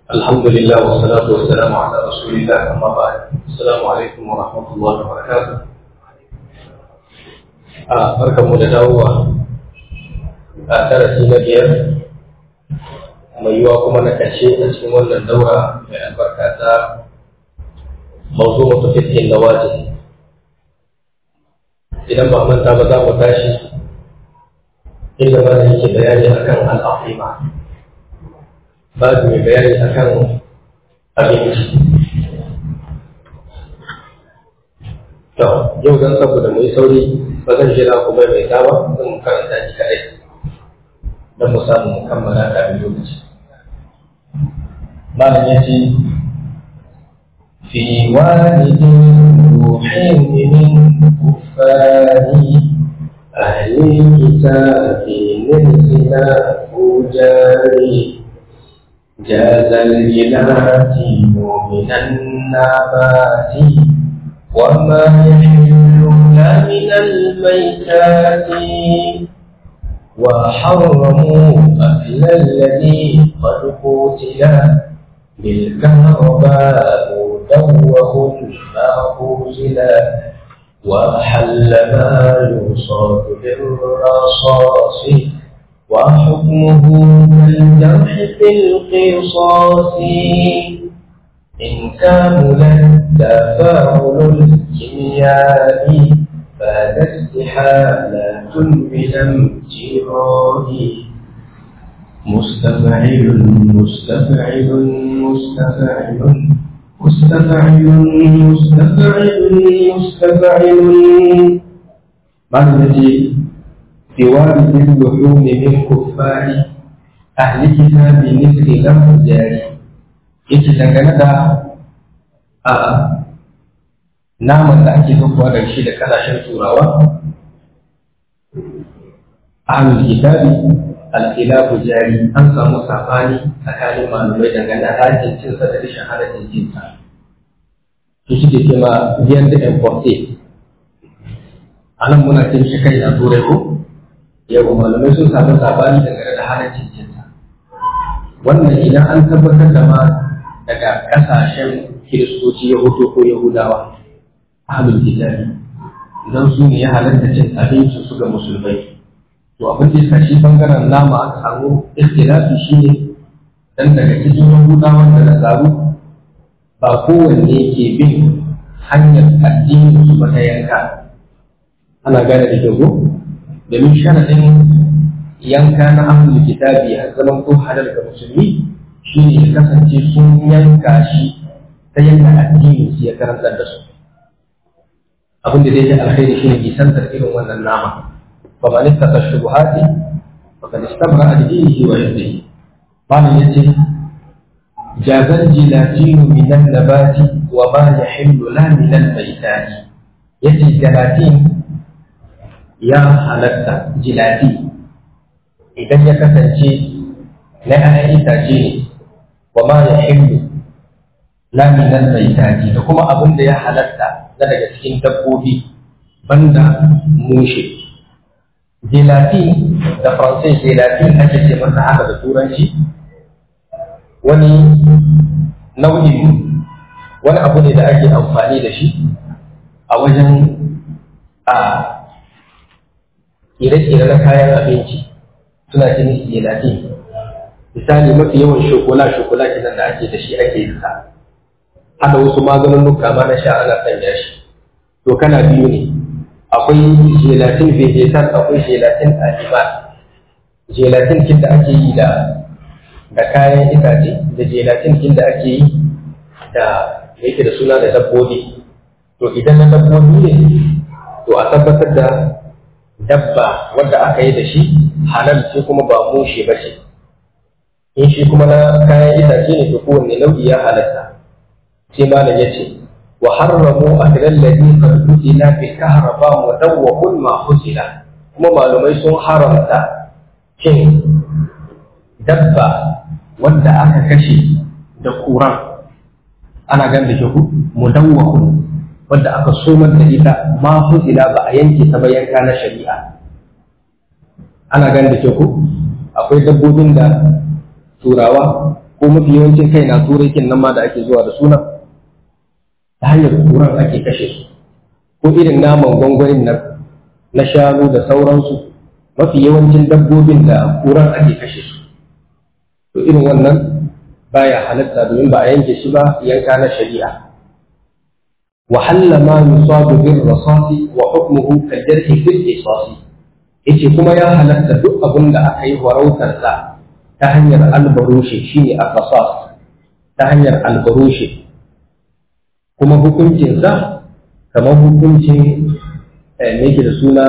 الحمد لله والصلاة والسلام على رسول الله أما بعد السلام عليكم ورحمة الله وبركاته barkan mu da dawowa a darasi na biyar mai yiwa kuma na ƙarshe a cikin wannan daura mai albarka ta mawzu mutu fitin da waje idan ba manta ba za mu tashi inda ba yake bayani akan al'afima babu mai bayani akan abinci to yau don saboda mu yi sauri ba zan jira ku bai mai dawa zan karanta shi kaɗai don mu samu mu kammala kafin lokaci malam ya ce في والد روحين من كفار أهل الكتاب نرسنا فجاري جاز الجلاتين من النبات وما يحل من الميتات وحرموا أكل الذي قد قتل بالكهرباء دوه المأخوذ وحل ما يصاب بالرصاص وحكمه كالجرح في القصاص إن كامل التفاعل الكيميائي فهذا استحالة بالامتراء مستفعل مستفعل مستفعل مستفعل مستفعل مستفعل بعد التي في وارد اللحوم من كفار أهل كتاب مثل لم جاري yake dangane da a naman da ake zuwa da shi da kasashen turawa ahlul kitabi al-khilafu jari an samu sabani tsakanin malamai dangane da halaccin cinsa da rashin halaccin cinsa su suke ce ma biyan da importe a nan muna cin shi kai a turai ko yau malamai sun samu sabani dangane da halaccin cinsa wannan idan an tabbatar da ma daga kasashen kiristoci yahudu ko yahudawa ahlul kitabi idan su ne ya halatta cin abinci su ga musulmai to abin da ya shi bangaren nama aka samu ikhtilafi shine dan daga cikin yahudawan da nasaru ba kowanne ke bin hanyar addinin su ba ta yanka ana gane da kyau domin sharadin yanka na ahlul kitabi a zaman ko halal ga musulmi shine ya kasance sun yanka shi ta yanka addinin su ya karantar da su abin da zai yi alkhairi shine nisantar irin wannan nama فمن اتقى الشبهات فقد استبرأ لدينه وعرضه قال يتي جاز الجلاتين من النبات وما يحل لا من الميتات يتي جلاتين يا حلتا جلاتي idan ya kasance na ‘ya'yan itace ne wa ma ya hindu laminan mai taji da kuma abin da ya halatta na daga cikin dabbobi banda mushe gelatin da faransai gelatin ake ce masa haka da turanci wani nau'in wani abu ne da ake amfani da shi a wajen a ire-ire na kayan abinci suna ce musu gelatin misali mafi yawan shokola shokola kenan da ake da shi ake yi sa hada wasu maganin nuka ma na sha ana sanya shi to kana biyu ne akwai gelatin vegetal akwai gelatin animal gelatin kin da ake yi da da kayan itace da gelatin kin da ake yi da yake da suna da dabbobi to idan na dabbobi ne to a tabbatar da dabba wanda aka yi da shi halal ce kuma ba mushe ba ce in shi kuma na kayan itace ne to kowanne nau'i ya halatta sai malam ya ce وحرموا أكل الذي قد قتل بالكهرباء مدوق ما خزل kuma malumai sun haramta cin dabba wanda aka kashe da kuran ana gan da ku mudawwahun wanda aka somar da ita ma huzila ba a yanke ta ba yanka na shari'a ana gan da ku akwai dabbobin da turawa ko mafi yawancin kai na turai kin nan ma da ake zuwa da suna ta hanyar turan ake kashe su ko irin naman gwangwanin nan na shanu da sauransu mafi yawancin dabbobin da turan ake kashe su to irin wannan baya halatta domin ba a yanke shi ba yanka na shari'a وحل ما يصاب بالرصاص وحكمه كالجرح في القصاص yace kuma ya halatta duk abin da aka yi warautar sa ta hanyar albarushe shine al-qasas ta hanyar albarushe kuma hukuncin sa kamar hukuncin me yake da suna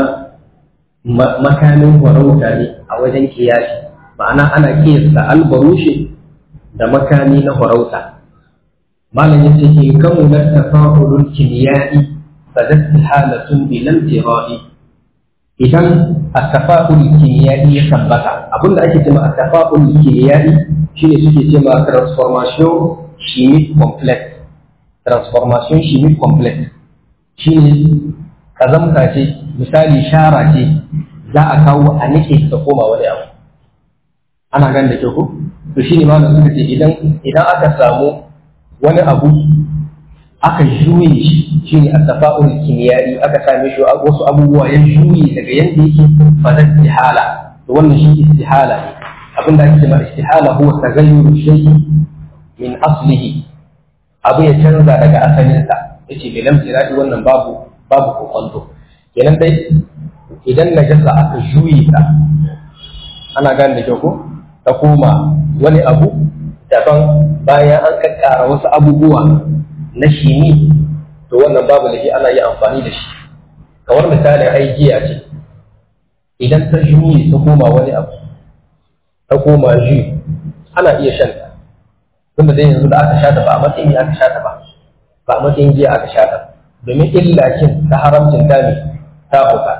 makamin warauta ne a wajen kiyasi ma'ana ana kiyasta albarushe da makami na warauta malam yace in kamu na tafa'ulul kimiyai fa halatun bilan tira'i idan at-tafa'ul kimiyai ya tabbata abinda ake cewa at-tafa'ul kimiyai shine suke cewa transformation chimique complex transformation chimique complex shine kazamta ce misali shara ce za a kawo a nike ta koma wani abu ana gan da kyau ko to shine malam suka ce idan idan aka samu wani abu aka juye shi shi ne attafa'ul kimiyari aka same shi wasu abubuwa ya juye daga yadda yake fadar istihala to wannan shi istihala ne abin da ake cewa istihala huwa tagayyuru shay'i min aslihi abu ya canza daga asalinsa yace bai lam tiradi wannan babu babu kokonto kenan dai idan najasa aka juye ta ana gane da kyau ko ta koma wani abu daban bayan an kakkara wasu abubuwa na shimi to wannan babu da ana yi amfani da shi kamar misalin ai giya ce idan ta juyi ta koma wani abu ta koma ju ana iya shan ta tunda dai yanzu da aka sha ta ba a matsayin aka sha ta ba ba a matsayin giya aka sha ta domin illacin ta haramcin ta ne ta huka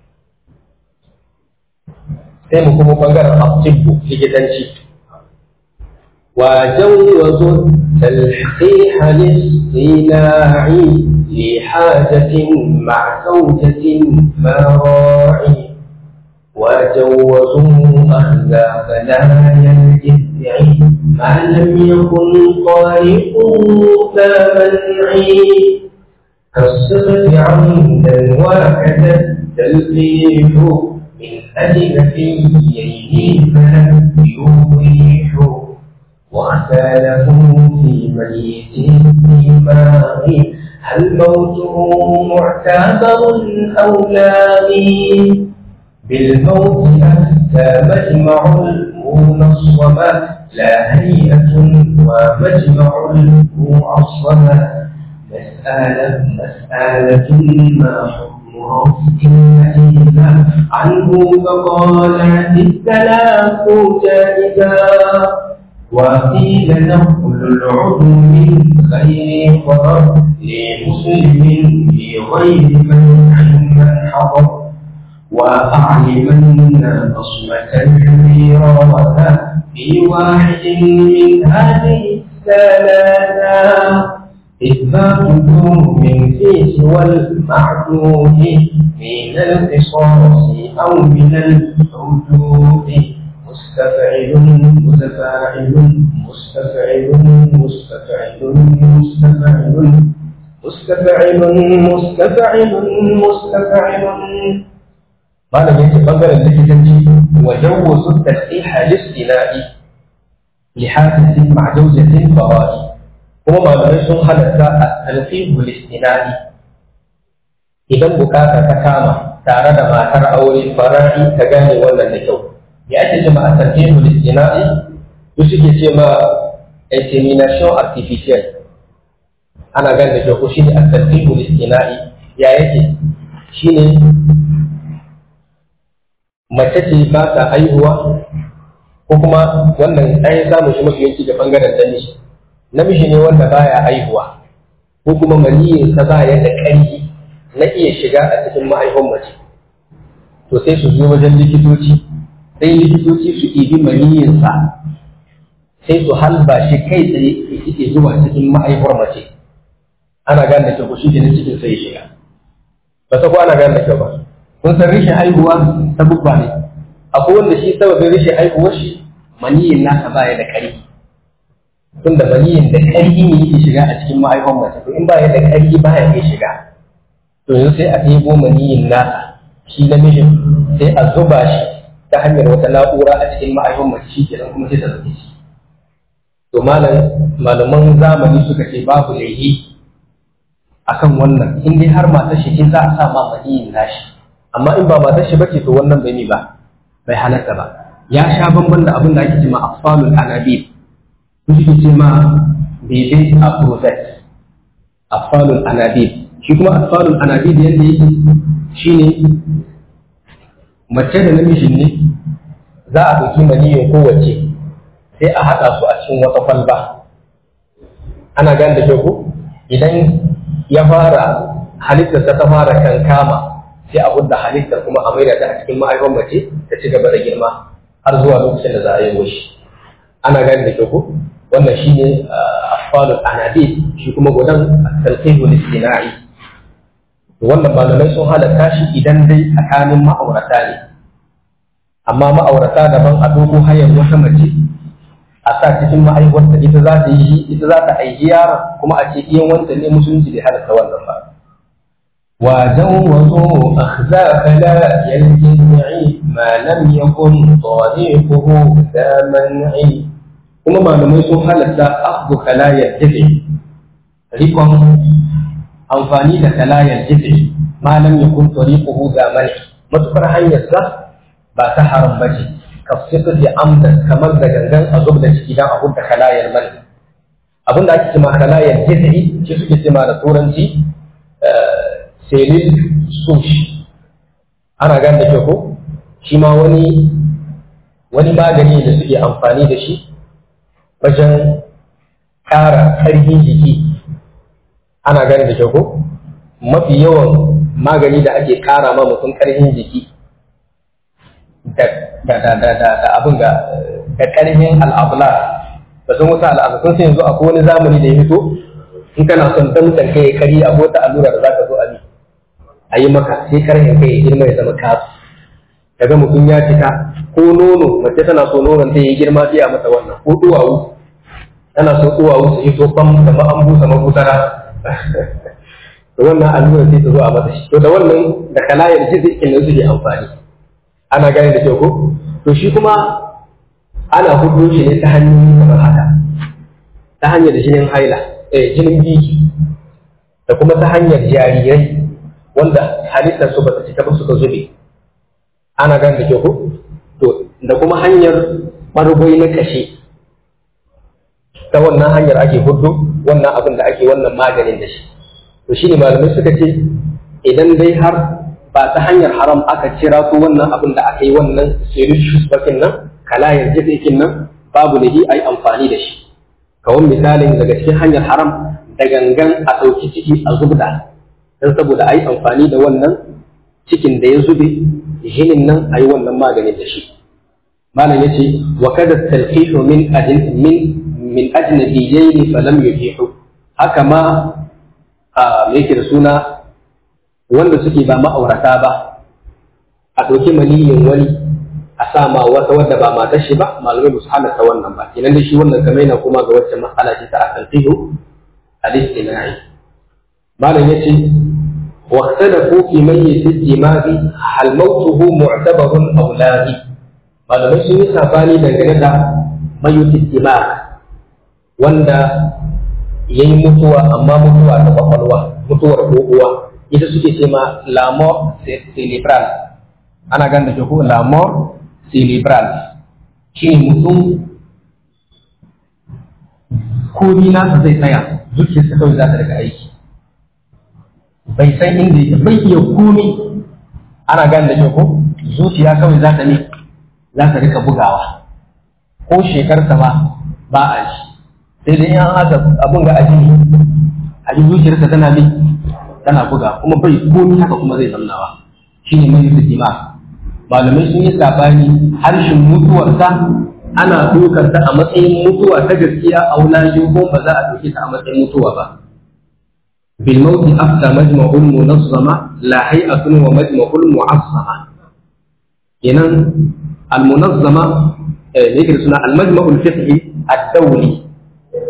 sai mu kuma bangaren asibbu likitanci وجوزوا التلحيح للصناع لحاجة مع زوجة فراعي وجوزوا أخذ بلايا الجذع ما لم يكن طارق لا منعي كالصفة عمدا وكذا التلقيح من أجل فيين فلم يوضيح واختلف في ميت الدماغ هل موته معتبر أو لاغي بالموت أفتى مجمع المنصمة لا هيئة ومجمع المعصمة مسألة مسألة ما حكم رفع إلا عنه فقالت الثلاث جائزا وقيل نقل العضو من غير ضرر لمسلم في غير منع من حضر وأعلمن بصمة الحريرة في واحد من هذه الثلاثة إثبات من في سوى المعدود من القصاص أو من الحدود مستفعل متفاعل مستفعل مستفعل مستفعل مستفعل مستفعل مستفعل malam yake bangaren likitanci wa jawwazu tashiha listina'i li hadisin ma'a zawjatin fawai kuma malamai sun halatta at-talqihu listina'i idan bukata ta kama tare da matar aure fara'i ta gane wannan da kyau ya ake ce ma at-talqihu listina'i su suke ce ma insemination artificial ana gane da kyau ko shine at-talqihu listina'i ya yake shine mace ce ba ta haihuwa ko kuma wannan an yi samun shi mafi yanki da bangaren namiji namiji ne wanda baya haihuwa ko kuma maniyin sa ba ya da ƙarfi na iya shiga a cikin mahaifin mace to sai su zo wajen likitoci sai likitoci su ibi maniyin sa sai su halba shi kai tsaye ya suke zuwa cikin mahaifar mace ana gane da kyau shi ne cikin sai shiga ba ta ko ana gane da kyau ba kun san rishin haihuwa ta bubba ne akwai wanda shi sababin rishin haihuwar shi maniyin nasa baya da ƙarfi tunda maniyin da ƙarfi ne yake shiga a cikin mahaifan mace to in ba ya da ƙarfi ba ya iya shiga to yanzu sai a ɗebo maniyin nasa shi namijin sai a zuba shi ta hanyar wata na'ura a cikin mahaifan mace shi kenan kuma sai ta zaɓe shi to malaman zamani suka ce babu laifi akan wannan in dai har matar shi ce za a sa ma maniyin nashi amma in ba matar shi bace to wannan bai ni ba bai halatta ba ya sha bamban da abin da ake cewa afsalul anabib su suke ce ma bebe a process afsalul anabib shi kuma afsalul anabib yadda yake shine mace da namijin ne za a ɗauki maniyin kowace sai a haɗa su a cikin wata kwalba ana gane da kyau ko idan ya fara halittar ta fara kankama sai a gudda halittar kuma a maida ta a cikin ma'aikon mace ta ci gaba da girma har zuwa lokacin da za a yi shi ana gane da kyau ko wannan shine afalul anadi shi kuma gudan talqihul istina'i wannan malamai sun halatta shi idan dai tsakanin ma'aurata ne amma ma'aurata daban a dogo hayar wata mace a sa cikin ma'aiwarta ita za ta yi ita za ta aiki yaron kuma a ce iyan wanta ne musulunci bai halatta wannan ba وجوزوا أخذا خلايا الجذع ما لم يكن طريقه ذا منع kuma malamai sun halatta akhdu kalayar jizi rikon amfani da kalayar jizi malam ya kun tariquhu da mani matukar hanyar sa ba ta haram ba ce ka fita da amda kamar da gangan a zub da ciki dan a hudda kalayar mani abin da ake cewa kalayar jizi shi suke cewa da turanci selil sush ana gan da ko shi ma wani wani magani da suke amfani da shi wajen ƙara ƙarfin jiki ana gani da ko mafi yawan magani da ake ƙara ma mutum ƙarfin jiki da abin ga da ƙarfin al'abla da sun wuta al'abla sun sai yanzu akwai wani zamani da ya fito in kana son damtsan kai kari a wata allura da za ka zo a bi a yi maka sai ƙarfin kai ya girma ya zama kasu kaga mutum ya cika ko nono mace tana so nonon ta yi girma sai a mata wannan ko duwawu tana so duwawu su yi so kam kamar an busa mabusara da wannan allura sai ta zo a mata shi to da wannan da kalayar jizikin nan suke amfani ana gane da kyau ko to shi kuma ana hudu shi ne ta hanyoyi kamar haka ta hanyar jinin haila eh jinin biki da kuma ta hanyar jarirai wanda halittar su bata cika ba suka zube ana gane da kyau ko to da kuma hanyar ɓargoi na kashe ta wannan hanyar ake hudu wannan abin da ake wannan maganin da shi to shine malamai suka ce idan dai har ba ta hanyar haram aka cira su wannan abin da aka yi wannan sirishus bakin nan kalayar jikin nan babu da ai amfani da shi kawai misalin daga cikin hanyar haram da gangan a ɗauki ciki a zubda don saboda a yi amfani da wannan cikin da ya zube jinin nan a yi wannan maganin da shi malam ya ce wa kada talfihu min ajin min min ajnabiyyin fa lam yufihu haka ma a me yake da suna wanda suke ba ma'aurata ba a ɗauki maniyin wani a sa ma wata wadda ba matar shi ba malamai ba su halatta wannan ba kenan da shi wannan kamar yana kuma ga wacce matsala ce ta talfihu al-istimai malam ya ce واختلفوا في ميت الدماغ هل موته معتبر او لا malamai sun yi sabani dangane da mayutin dimag wanda ya yi mutuwa amma mutuwa ta kwakwalwa mutuwar kokowa ita suke ce ma la mort cerebral ana ganda ke ko la mort cerebral shi ne mutum komi nasa zai tsaya zuciyarsa kawai za ta daga aiki bai san inda yake bai iya komi ana gane da ko zuciya kawai za ta ne za ta rika bugawa ko shekarsa ma ba a shi sai dai yan haka abin ga aji aji zuciyarsa tana ne tana buga kuma bai komi haka kuma zai zamnawa shi ne mai jima malamai sun yi sabani harshen mutuwarsa ana ɗaukar ta a matsayin mutuwa ta gaskiya a wulajen ko ba za a ɗauke ta a matsayin mutuwa ba بالموت أفتى مجمع منظمة لا هيئة ومجمع معصمة إذن المنظمة ذكر سنة المجمع الفقهي الدولي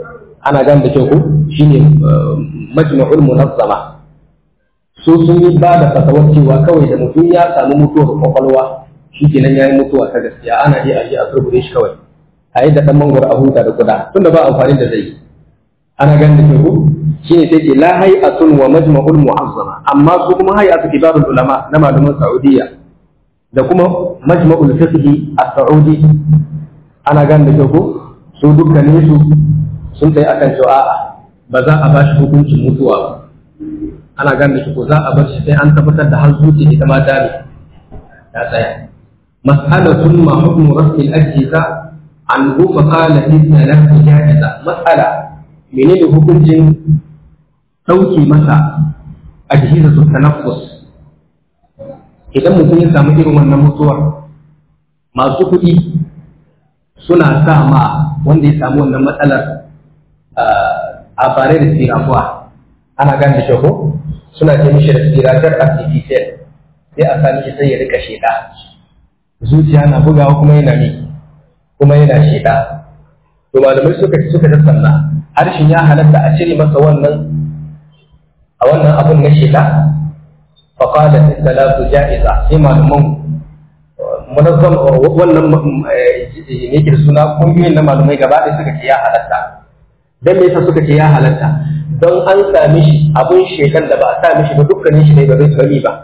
ana gan da kyau ko shine majma'ul munazzama su sun yi ba da fatawar cewa kawai da mutum ya samu mutuwar kwakwalwa shi kenan ya yi mutuwa ta gaskiya ana iya aje a turbure shi kawai a yi da ɗan mangwaro a huta da kuda tunda ba amfani da zai ana gan da kyau shi ne sai ce la hay'atun wa majma'ul mu'azzama amma su kuma hay'atu kibarul ulama na malaman saudiya da kuma majma'ul fiqhi a saudi ana gan da kyau su dukkanin su sun tsaye akan cewa a'a ba za a ba shi hukuncin mutuwa ba ana gane shi ko za a bar shi sai an tabbatar da har zuciya ita ma ta ne ta tsaya mas'alatun ma hukmu rasul al-ajza an hu fa qala inna lahu ja'iza mas'ala menene hukuncin dauke masa ajhiza su tanaffus idan mutum ya samu irin wannan mutuwar masu kuɗi suna sa ma wanda ya samu wannan matsalar a bare da sirafuwa ana gane da ko suna ce mishi respirator artificial sai a sami shi sai ya rika sheda zuciya na bugawa kuma yana ne kuma yana sheda to malamai suka suka tattauna harshen ya halatta a cire masa wannan a wannan abun na sheda fa qala salatu ja'iza sai malaman munazzam wannan ne ke suna kungiyoyin na malamai gaba ɗaya suka ce ya halatta dan me yasa suka ce ya halatta don an sami shi abun shekan da ba a sami shi ba dukkanin shi ne ba zai sami ba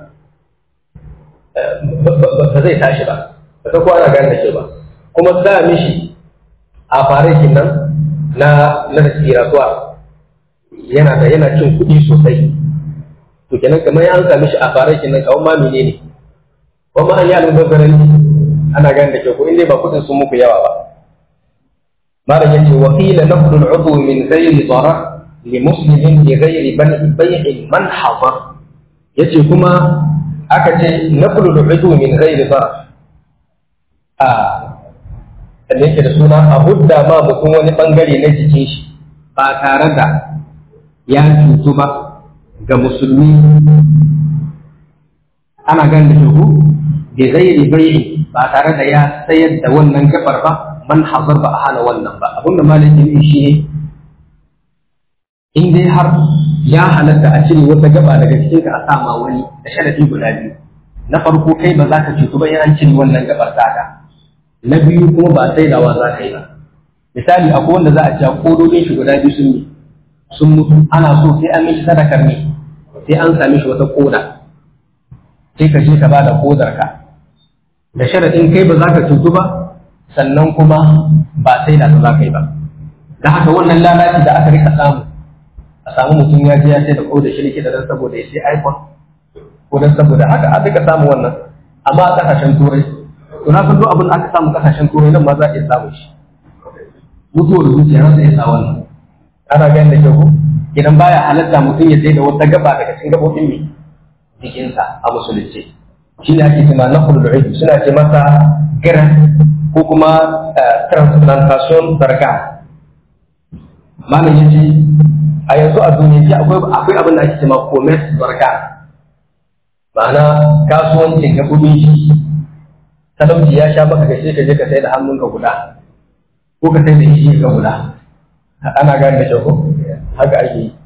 ba zai tashi ba ba ta kwana gane da shi ba kuma sami shi a farakin nan na na respiratuwa yana da yana cin kuɗi sosai to kenan kamar an sami shi a farakin nan kawai ma menene kuma an yi almubazzaran ana gane da ke ko inda ba kuɗin sun muku yawa ba malam yace wa qila naqlu al-udhu min ghayri darar li muslimin bi ghayri bay'in man hadar yace kuma aka ce naqlu al-udhu min ghayri darar a da yake da suna a hudda ma mutum wani bangare na jikin shi ba tare da ya cutu ba ga musulmi ana gan da shi bi ghairi bay'in ba tare da ya sayar da wannan gabar ba man hazar ba a hana wannan ba abin da malaki ne shi ne in dai har ya halatta a cire wata gaba daga cikin ka a sama wani da sharadi guda biyu na farko kai ba za ka cutu ba in an cire wannan gabar taka na biyu kuma ba saidawa za ka yi ba misali akwai wanda za a ce kododin shi guda biyu sun yi sun mutu ana so sai an mishi sadakar ne sai an sami shi wata koda sai ka je ka ba da kodar ka da sharadin kai ba za ka cutu ba sannan kuma ba sai da za ka yi ba da haka wannan lalaci da aka rika samu a samu mutum ya je ya sai da ko da shirki da dan saboda ya sai iPhone ko dan saboda haka a rika samu wannan amma a kasashen turai to na san duk abin da aka samu kasashen turai nan ma za a iya samu shi mutuwar zuciya na sai ya sa wannan ana ganin da kyau ko idan baya halatta mutum ya sai da wata gaba daga cikin gabobin mai jikinsa a musulunci shi ne ake cewa na kullu suna ce masa giran ko kuma transplantation barga malam ya ce a yanzu a duniya akwai akwai abin da ake cewa commerce barga ma'ana kasuwancin gaɓoɓin shi talauci ya sha maka gashe ka je ka sai da hannunka guda ko ka sai da ishi ka guda ana gane da shago haka ake yi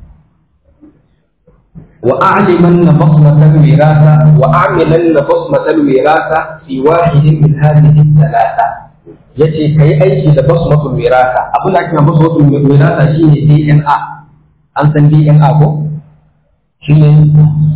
وأعلمن بصمة الوراثة وأعملن بصمة الوراثة في واحد من هذه الثلاثة yace ka yi aiki da basmatul wirasa abin da ake basmatul wirasa shine DNA an san DNA ko shine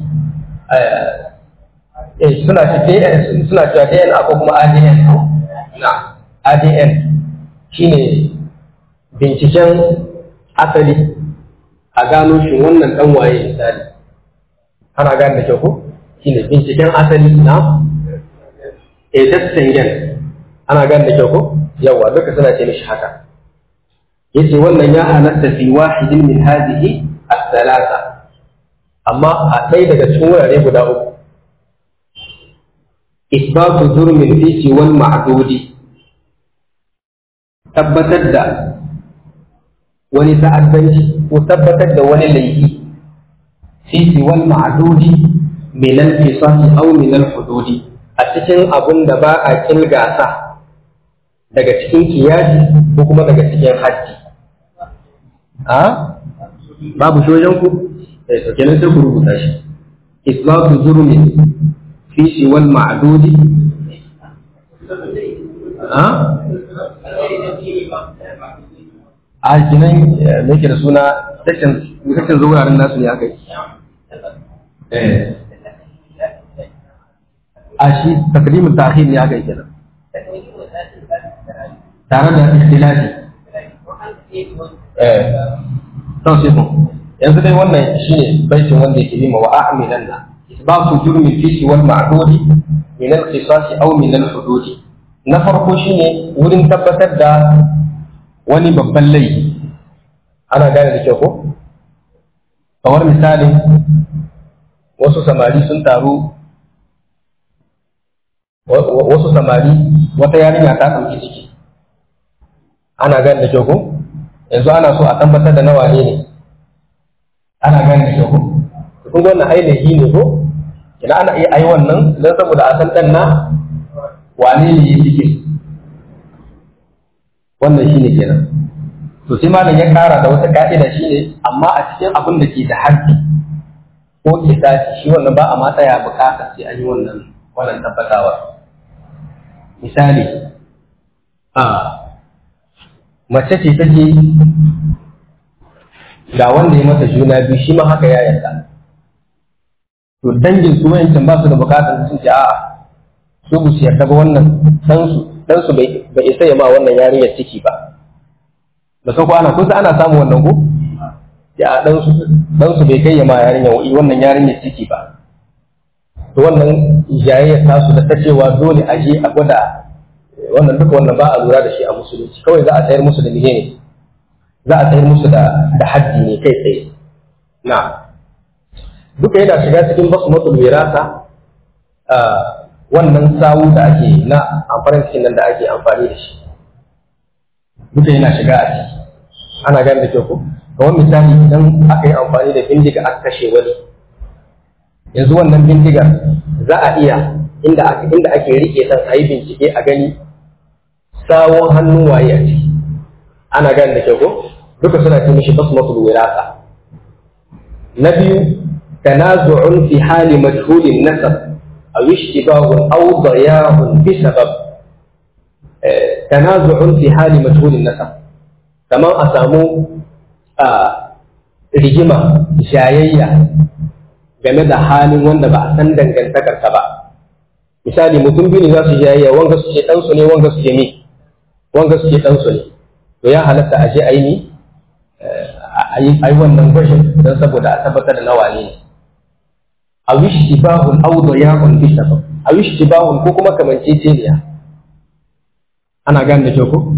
eh suna ce DNA suna cewa DNA ko kuma ADN na ADN shine binciken asali a gano shi wannan dan waye misali ana gane da kyau ko shine binciken asali na edastengen ana gane da kyau ko yawa duka suna ce mishi haka yace wannan ya halatta fi wahidin min hadhihi as-salasa amma a ɗaya daga cikin wurare guda uku isbatu zurmin fi siwal ma'dudi tabbatar da wani ta'addanci ko tabbatar da wani laifi fi siwal ma'dudi min al-qisas aw min al-hududi a cikin abun da ba a kilgasa daga cikin kiyasi ko kuma daga cikin hajji a babu shi wajen ku eh to kenan sai ku rubuta shi islatu jurmi fi shi wal ma'dudi a a kinan me ke da suna section section zuwa nasu ne aka yi eh a shi takdimin ta'khir ne aka yi kenan tare da ikhtilafi eh to sai kun yanzu dai wannan shine baitin wanda yake nima wa a'milanna isbatu jurmi fi wal ma'dudi min al-qisas aw min al-hudud na farko shine wurin tabbatar da wani babban laifi ana gane da kyau ko kamar misali wasu samari sun taru wasu samari wata yarinya ta ɗauki ciki ana gane da kyau ko yanzu ana so a tabbatar da nawa ne ne ana gane da kyau ko kun ga wannan ainihi ne ko ina ana iya ai wannan don saboda a san ɗan na wane ne ya cike wannan shine kenan to sai malam ya kara da wata ka'ida shine amma a cikin abin da ke da harfi ko kisasi shi wannan ba a ma tsaya bukata sai an yi wannan wannan tabbatawa misali a mace ce take ga wanda ya mata juna biyu shi ma haka ya yarda to dangin su wayancan ba su da bukatar sun ce a'a su bu su yarda ba wannan dan su dan su bai isa ya ma wannan yarinyar ciki ba da sauko ana kusa ana samu wannan ko ya dan su dan su bai kai ya ma yarinyar wannan yarinyar ciki ba to wannan jayayyar tasu da ta cewa dole a je a gwada wannan duka wannan ba a lura da shi a musulunci kawai za a tsayar musu da ne za a tsayar musu da da haddi ne kai tsaye na duka yana shiga cikin basmatul wirasa wannan sawu da ake na amfanin cikin nan da ake amfani da shi duka yana shiga a ciki ana gane da kyau ko kamar misali idan aka yi amfani da bindiga aka kashe wani yanzu wannan bindigar za a iya inda ake inda ake rike dan a yi bincike a gani sawon hannun waye a ciki ana gane da kyau ko duka suna ce mishi basmatul wirasa na biyu tanazu'un fi hali majhulin nasab aw ishtibahun aw dayahun bi sabab tanazu'un fi hali majhulin nasab kamar a samu rigima jayayya game da halin wanda ba a san dangantakarsa ba misali mutum biyu ne za su jayayya wanga su ce ɗansu ne wanga su ce mi wanga su ce ɗansu ne to ya halatta a je a yi ni a yi wannan gwashin don saboda a tabbatar da nawa ne a wish tibahun audo ya kun bi sabab a wish tibahun ko kuma kamanceceniya ana gane da kyau ko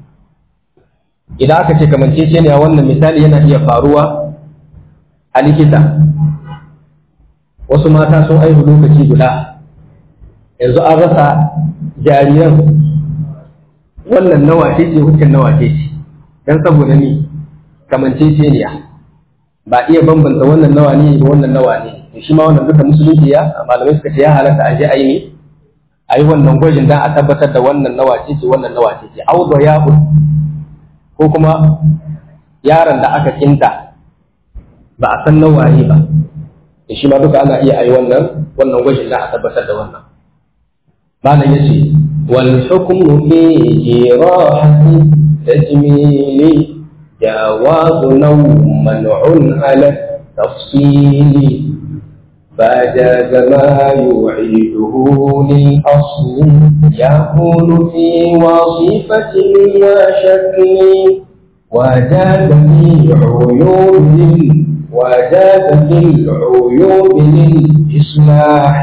idan aka ce kamanceceniya wannan misali yana iya faruwa a likita wasu mata sun aihu lokaci guda yanzu an rasa jariran wannan nawa ce ce hukun nawa ce ce don saboda ni kamanceceniya ba iya bambanta wannan nawa ne da wannan nawa ne da shi ma wannan duka musulunci ya malamai suka ce ya halatta a je a yi ne a yi wannan gwajin don a tabbatar da wannan nawa ce ce wannan nawa ce ce audo ya ko kuma yaron da aka kinta ba a san nawa ne ba da shi ma duka ana iya a yi wannan wannan gwajin don a tabbatar da wannan malam ya ce wal hukmu fi jirahati tajmili جواز نوم منع على التفصيل فجاز ما يعيده للأصل يكون في وظيفة وشكل وجاز في عيوب وجاز في العيوب للإصلاح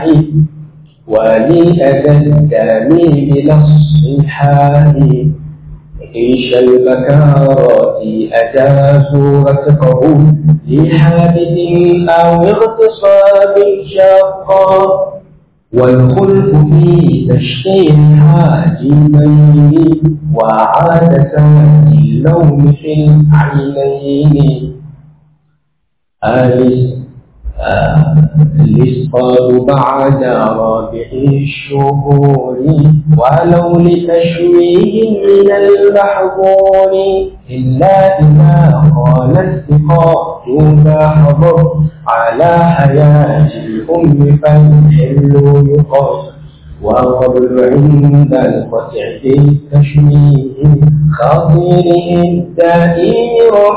ولأذى الدم بلا الصحاح عيش البكارات أجازوا رتقه لحادث أو اغتصاب شاقا والخلف في تشكيل حاجبين وعادة اللوم في العينين آلس الإسقاط بعد رابع الشهور ولو لتشويه من المحظور إلا إذا قال السقاط ذا حضر على حياة الأم فالحل يقاس وقبل عند القطع في التشويه خطيره الدائم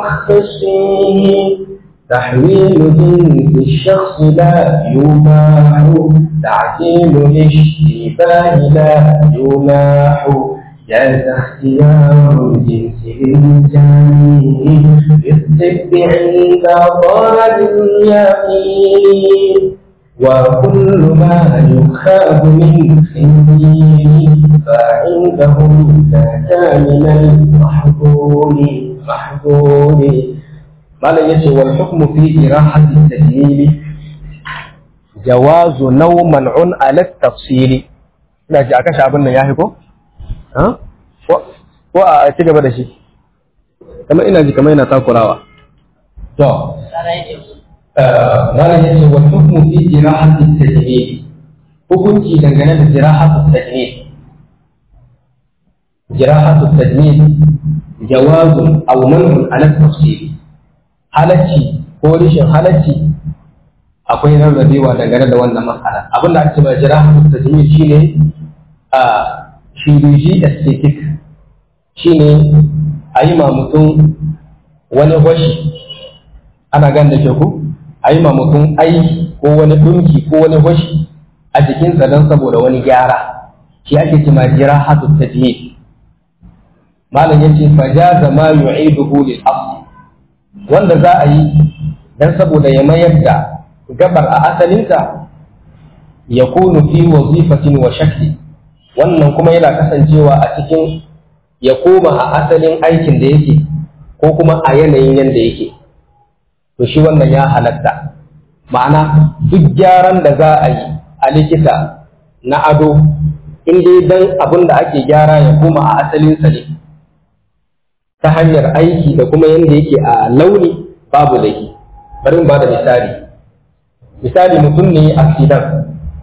رخصه تحويل جنس الشخص لا يباح تعديل الاشتباه لا يماح جاز اختيار الجنس للجميع بالطب عند طالب اليقين وكل ما يخاف من خنزير فعندهم ذاك من المحظور محظور malam ya ce wal hukmu fi irahati tajmili jawazu naw man'un ala tafsili ina ji aka abin nan yahi ko ha ko a ci gaba da shi kamar ina ji kamar yana takurawa to malam ya ce wal hukmu fi irahati tajmili hukunci dangane da jirahatu tajmil jirahatu tajmil jawazun aw man'un ala tafsili halacci ko rishin halacci akwai rarrabewa dangane da wannan matsala abin da ake mai jira tajmil shine a shiriji aesthetic shine a yi ma mutum wani washi ana gan da ku a yi ma mutum aiki ko wani dunki ko wani washi a jikinsa don saboda wani gyara shi ake ce ma jira hatu tajmil malam yace fajaza ma yu'iduhu lil asl wanda za a yi don saboda ya mayar da gabar a asalinta ya kunu fi wazifatin wa shakli wannan kuma yana kasancewa a cikin ya koma a asalin aikin da yake ko kuma a yanayin yadda yake to shi wannan ya halatta ma'ana duk gyaran da za a yi a likita na ado in dai dan abin da ake gyara ya koma a asalinsa ne ta hanyar aiki da kuma yadda yake a launi babu laifi bari ba da misali misali mutum ne accident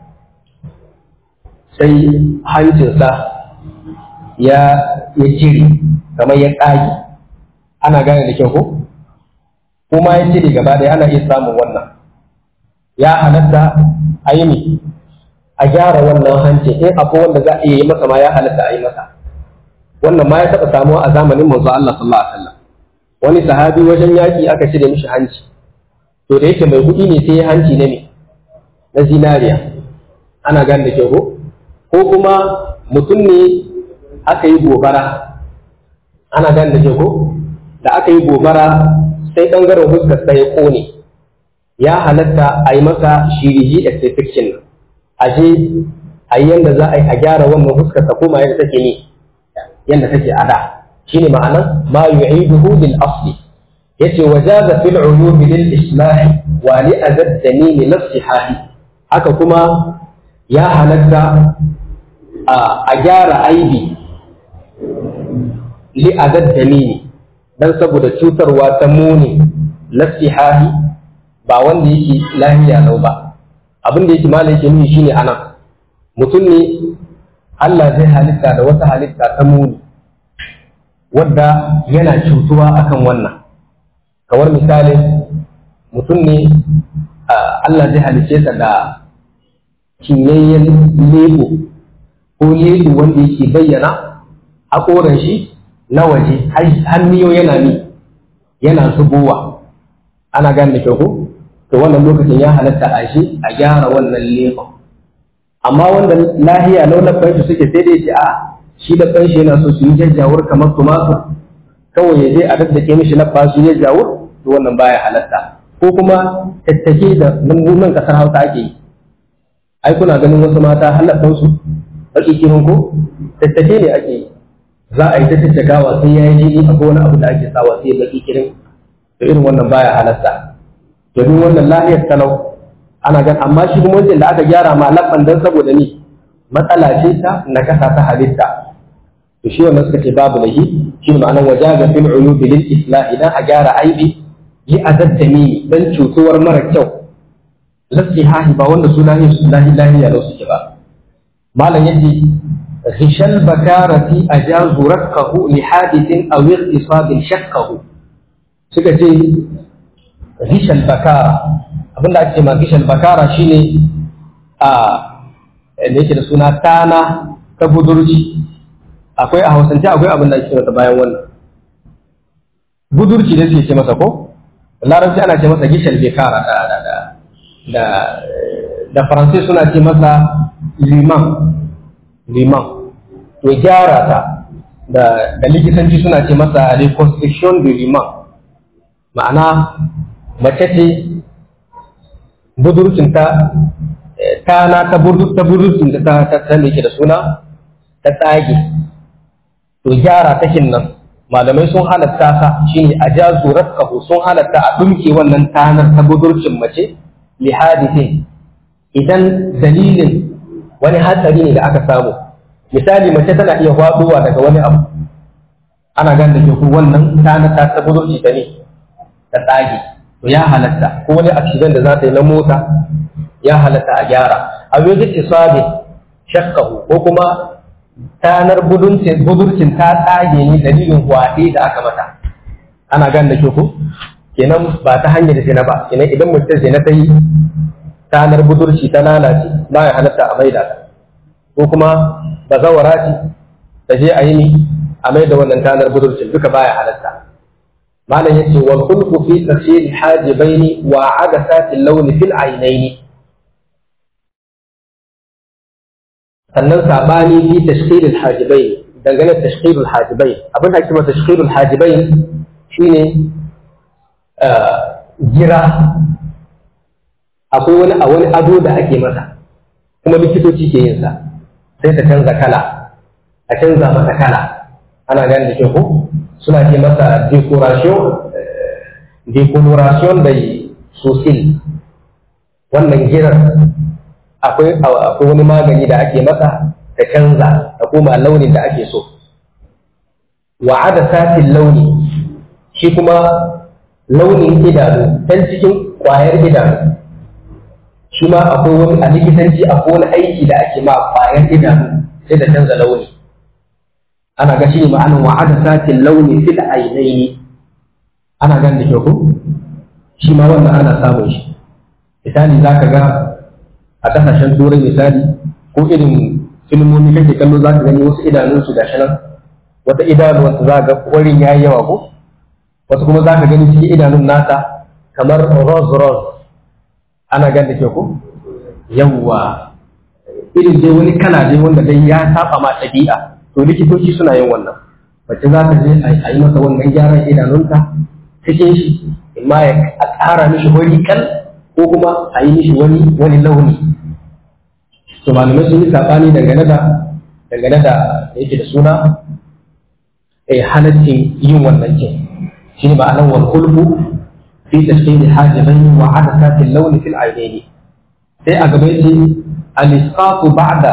sai hancinsa ya ya cire kamar ya ƙage ana gane da kyau ko kuma ya cire gaba ɗaya ana iya samun wannan ya halatta a yi a gyara wannan hanci in akwai wanda za a iya yi masa ma ya halatta a yi masa wannan ma ya taɓa samuwa a zamanin manzo Allah sallallahu alaihi wasallam wani sahabi wajen yaki aka cire mishi hanci to da yake mai kuɗi ne sai hanci ne ne na zinariya ana gan da ke ko ko kuma mutum ne aka yi gobara ana gan da ke ko da aka yi gobara sai ɓangaren fuskar sa ya ƙone ya halatta a yi masa shiriji aesthetics a je a yi yadda za a yi a gyara wannan fuskar sa koma yadda take ne yadda take a da shine ma'anar ma yu'iduhu lil asli yace wajaza fil uyub lil islah wa li azaddani li nasihahi haka kuma ya halatta a gyara aibi li azaddani dan saboda cutarwa ta muni nasihahi ba wanda yake lahiya lau ba abin da yake malai yake nuni shine anan mutum ne Allah zai halitta da wata halitta ta muni wadda yana cutuwa akan wannan kamar misalin mutum ne Allah zai halice sa da cinyayyen lebo ko lebo wanda yake bayyana haƙoran shi na waje hanniyo yana ni yana zubowa ana gane da ko to wannan lokacin ya halatta a shi a gyara wannan lebo amma wanda lahiya laulafan shi suke sai dai shi a shi da kanshi yana so su yi jajjawur kamar tumatur kawai ya je a daddake mishi na su ya jawur to wannan baya halatta ko kuma tattake da nan kasar hausa ake yi ai kuna ganin wasu mata halatta su baki kirin ko tattake ne ake yi za a yi ta tattakawa sai ya yi jini akwai wani abu da ake sawa sai ya baki kirin to irin wannan baya halatta domin wannan lahiyar talau ana gan amma shi kuma wajen da aka gyara ma labban dan saboda ni matsala ce ta nakasa ta halitta to shi wannan suka ce babu lahi shi ne ma'anar wajaga fil uyubi lil islah idan a gyara aibi yi azaddami dan cutuwar mara kyau lasihahi ba wanda su lahi lahi lahi ya suke ba malam yace ghishal bakarati ajazu rakkahu li hadithin aw iqtisabin shakkahu suka ce ghishal bakara abinda ake ma ghishal bakara shine a ne yake da suna tana ta budurci akwai a hausance akwai abin da ake masa bayan wannan budurci da suke ce masa ko larabci ana ce masa gishal bekara da da da da da faransai suna ce masa liman liman to gyara ta da da likitanci suna ce masa reconstruction de liman ma'ana mace ce budurcin ta tana ta budurcin ta ta ta da suna ta tsage to gyara takin nan malamai sun halatta sa shine a jazu rakkahu sun halatta a dumke wannan tanar ta budurcin mace li hadithin idan dalilin wani hatsari ne da aka samu misali mace tana iya faduwa daga wani abu ana gan da ke ku wannan tanar ta ta budurci ta ne ta tsage to ya halatta ko wani accident da za ta yi na mota ya halatta a gyara a wajen isabi shakkahu ko kuma tanar budurcin ta tsage ni dalilin kwaɗe da aka mata ana gan da ku kenan ba ta hanyar zina ba kenan idan mutum zina ta yi tanar budurci ta lalace ba ya halatta a maida ta ko kuma ba zawara ce ta je a yi ni a maida wannan tanar budurcin duka baya halatta malam yace wal khulqu fi tafsir hajibaini wa adasati launi fil ainaini sannan sabani fi tashkhir al-hajibain dangane da tashkhir al-hajibain abin da ake cewa tashkhir al-hajibain shine gira akwai wani a wani ado da ake masa kuma likitoci ke yin sa sai ta canza kala a canza masa kala ana gani da ke ko suna ce masa decoration decoration da sosil wannan girar akwai akwai wani magani da ake masa ta canza ta koma launin da ake so wa satin launi shi kuma launin idanu can cikin kwayar idanu shi ma akwai wani a likitanci akwai wani aiki da ake ma kwayar idanu sai da canza launi ana ga shi ne ma'anin wa satin launi fil ainaini ana gan da kyau shi ma wannan ana samun shi misali zaka ga a kasashen turai misali ko irin filmomi kake kallo za ka gani wasu idanunsu da shi nan wata idanuwarsa za ga kwarin ya yi yawa ko wasu kuma za ka gani cikin idanun nasa kamar rose rose ana gan da ke ko yawwa irin dai wani kala dai wanda dai ya saba ma ɗabi'a to likitoci suna yin wannan mace za ta je a yi masa wannan gyaran idanunta cikin shi imma ya a ƙara mishi wani kal ko kuma a yi mishi wani wani launi to malamai sun yi sabani dangane da dangane da yake da suna eh halaccin yin wannan ce shi ne ma'anar wal kulbu fi tashkil hajibain wa adasat al-lawn fi al-aynayn sai a gaba yace al-isqatu ba'da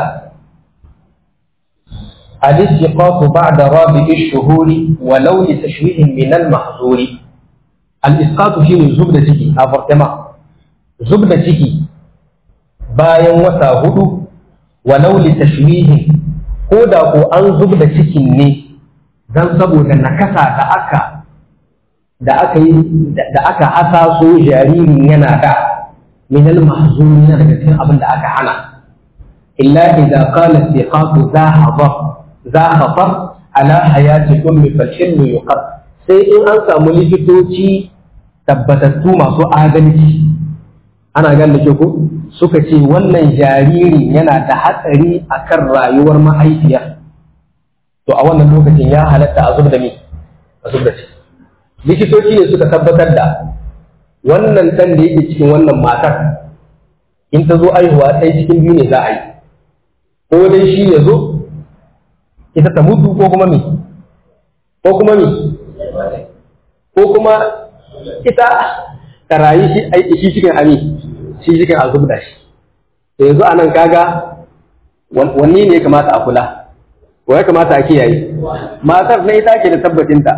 al-isqatu ba'da rabi'i ash-shuhuri wa lawn tashwih min al-mahzuri al-isqatu shine zubda ciki avortement zubda ciki bayan wata hudu walau li tashwihin ko da ko an zubda cikin ne dan saboda nakasa da aka da aka yi da aka hasaso jaririn yana da min al mahzun daga cikin abin da aka hana illa idza qala istiqaqu za hadar za khatar ala hayati ummi fal hilm yuqad sai in an samu likitoci tabbatattu masu adalci ana gan da ke ko suka ce wannan jaririn yana da hatsari akan rayuwar mahaifiya to a wannan lokacin ya halatta a zub da mi a zub da ciki likitoci ne suka tabbatar da wannan ɗan da yake cikin wannan matar in ta zo aihuwa ɗaya cikin biyu ne za a yi ko dai shi ya zo ita ta mutu ko kuma mi ko kuma mi ko kuma ita ta rayu shi aiki shi cikin ami shi cikin a zubda shi to yanzu anan kaga wanne ne ya kamata a kula wa ya kamata a kiyaye matar na ita ke da tabbacinta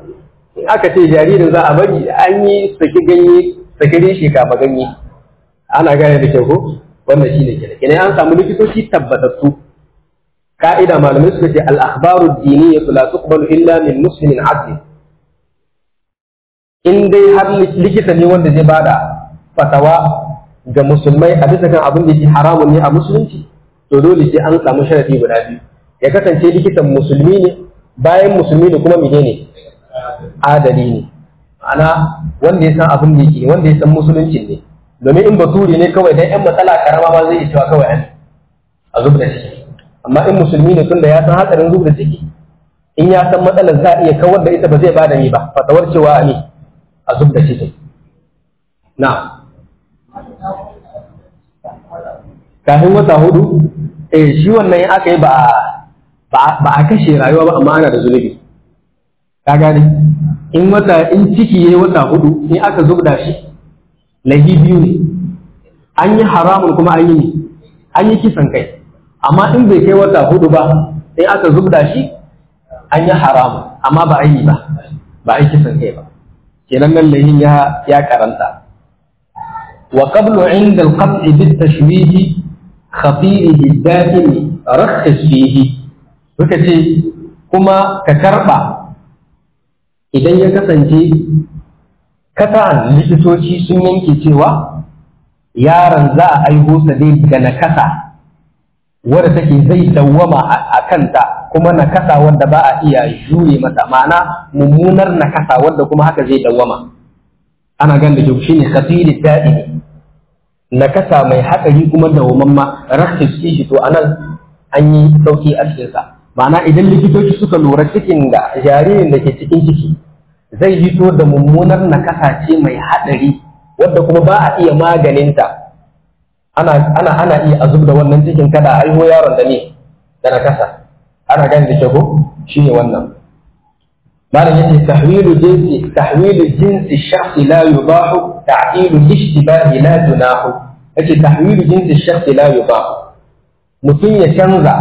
in aka ce jaririn za a bari an yi saki ganye saki reshe kafa ganye ana gane da kyau ko wannan shine kenan kenan an samu likitoci tabbatattu ka'ida malamai suka ce al-akhbaru ad-diniyya la tuqbalu illa min muslimin adli in dai har likita ne wanda zai bada fatawa ga musulmai a bisa kan abin da yake haramun ne a musulunci to dole sai an samu sharadi guda biyu ya kasance likitan musulmi ne bayan musulmi ne kuma menene adali ne ma'ana wanda ya san abin da yake wanda ya san musulunci ne domin in baturi ne kawai dan yan matsala karama ma zai iya cewa kawai an a zub da ciki amma in musulmi ne tunda ya san hatsarin zub da ciki in ya san matsalar za a iya kawar da ita ba zai bada ni ba fatawar cewa ne a zub da ciki na kafin wata hudu eh shi wannan in aka yi ba ba a kashe rayuwa ba amma ana da zunubi ka gane in wata in ciki yayi wata hudu in aka zubda shi laifi biyu ne an yi haramun kuma an yi an yi kisan kai amma in bai kai wata hudu ba in aka zubda shi an yi haramun amma ba a yi ba ba a yi kisan kai ba kenan nan laifin ya ya karanta wa qablu inda al-qat'i bit tashwih khatirihi daimi rakhis fihi suka ce kuma ka karba idan ya kasance kasa'an likitoci sun yanke cewa yaron za a aiho sa dai daga nakasa wadda take zai dawwama a kanta kuma nakasa wadda ba a iya jure mata ma'ana mummunar nakasa wadda kuma haka zai dawwama ana gan da shi ne khatiri da'imi nakasa mai hatsari kuma dawwamamma rakhis shi to anan an yi sauki a cikinsa ma'ana idan likitoci suka lura cikin da jaririn da ke cikin ciki zai hito da mummunar nakasa ce mai haɗari wadda kuma ba a iya maganinta ana ana ana iya azub da wannan cikin kada a aiho yaron da ne da nakasa ana gani da shago shine wannan malam yace tahwilu jinsi tahwilu jinsi shakhsi la yubahu ta'dilu ishtibahi la junahu yace tahwilu jinsi shakhsi la yubahu mutum ya canza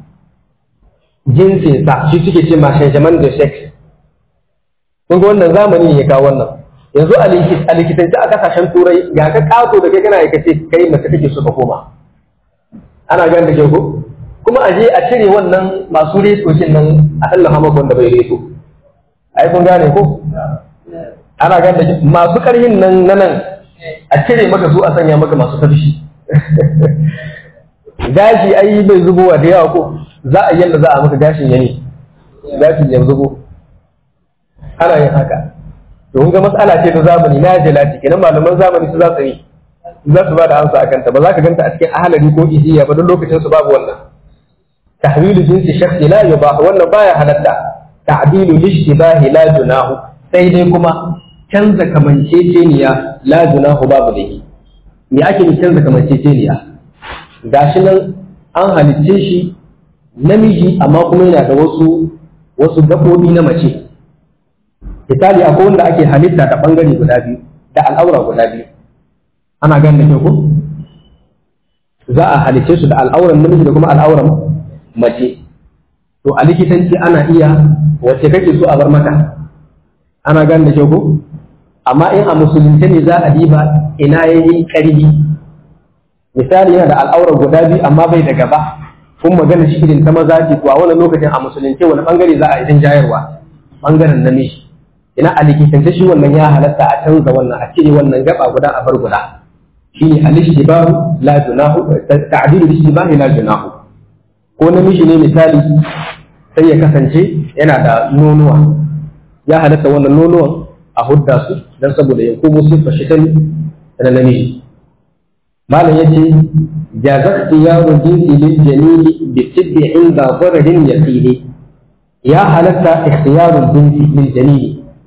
jinsinsa shi suke ce ma changement de sexe kun ga wannan zamani ne ya kawo wannan yanzu a likitance a kasashen turai ga ka kato da kai kana ya ce kai mace kake so ka koma ana gan da ko kuma a je a cire wannan masu retocin nan a tallafa maka wanda bai reto ai kun gane ko ana gan da masu karhin nan na nan a cire maka su a sanya maka masu tafshi gashi ai bai zubowa da yawa ko za a yanda za a maka gashin ya ne gashin ya zubo ana yin haka to kun ga matsala ce ta zamani na jalati kenan malaman zamani su za su yi za su ba da amsa akan ta ba za ka ganta a cikin ahalari ko ijiya ba don lokacin su babu wannan tahwilu jinsi shakhsi la yubah wannan baya halatta ta'dilu lishtibahi la junahu sai dai kuma canza kamanceceniya la junahu babu dai me ake ni canza kamanceceniya gashi nan an halicce shi namiji amma kuma yana da wasu wasu gaɓoɓi na mace misali akwai wanda ake halitta da ɓangare guda biyu da al'aura guda biyu ana gan da ko za a halicce su da al'auran namiji da kuma al'auran mace to a likitanci ana iya wacce kake so a bar maka ana gan da ko amma in a musulunce ne za a diba ina yayi ƙarfi misali yana da al'auran guda biyu amma bai da gaba kun magana shi irin ta maza ce to a wannan lokacin a musulunce wani bangare za a yi jayarwa bangaren namiji ina a likitance shi wannan ya halatta a canza wannan a cire wannan gaba guda a bar guda shine al-ishtibahu la junahu ta'dilu al-ishtibahi la junahu ko namiji ne misali sai ya kasance yana da nonuwa ya halatta wannan nonuwan a hudda su dan saboda ya komo siffar shi da namiji malam yace jaza ikhtiyaru jinsi lil jalil bi tibbi inda dararin yaqini ya halatta ikhtiyaru jinsi lil jalil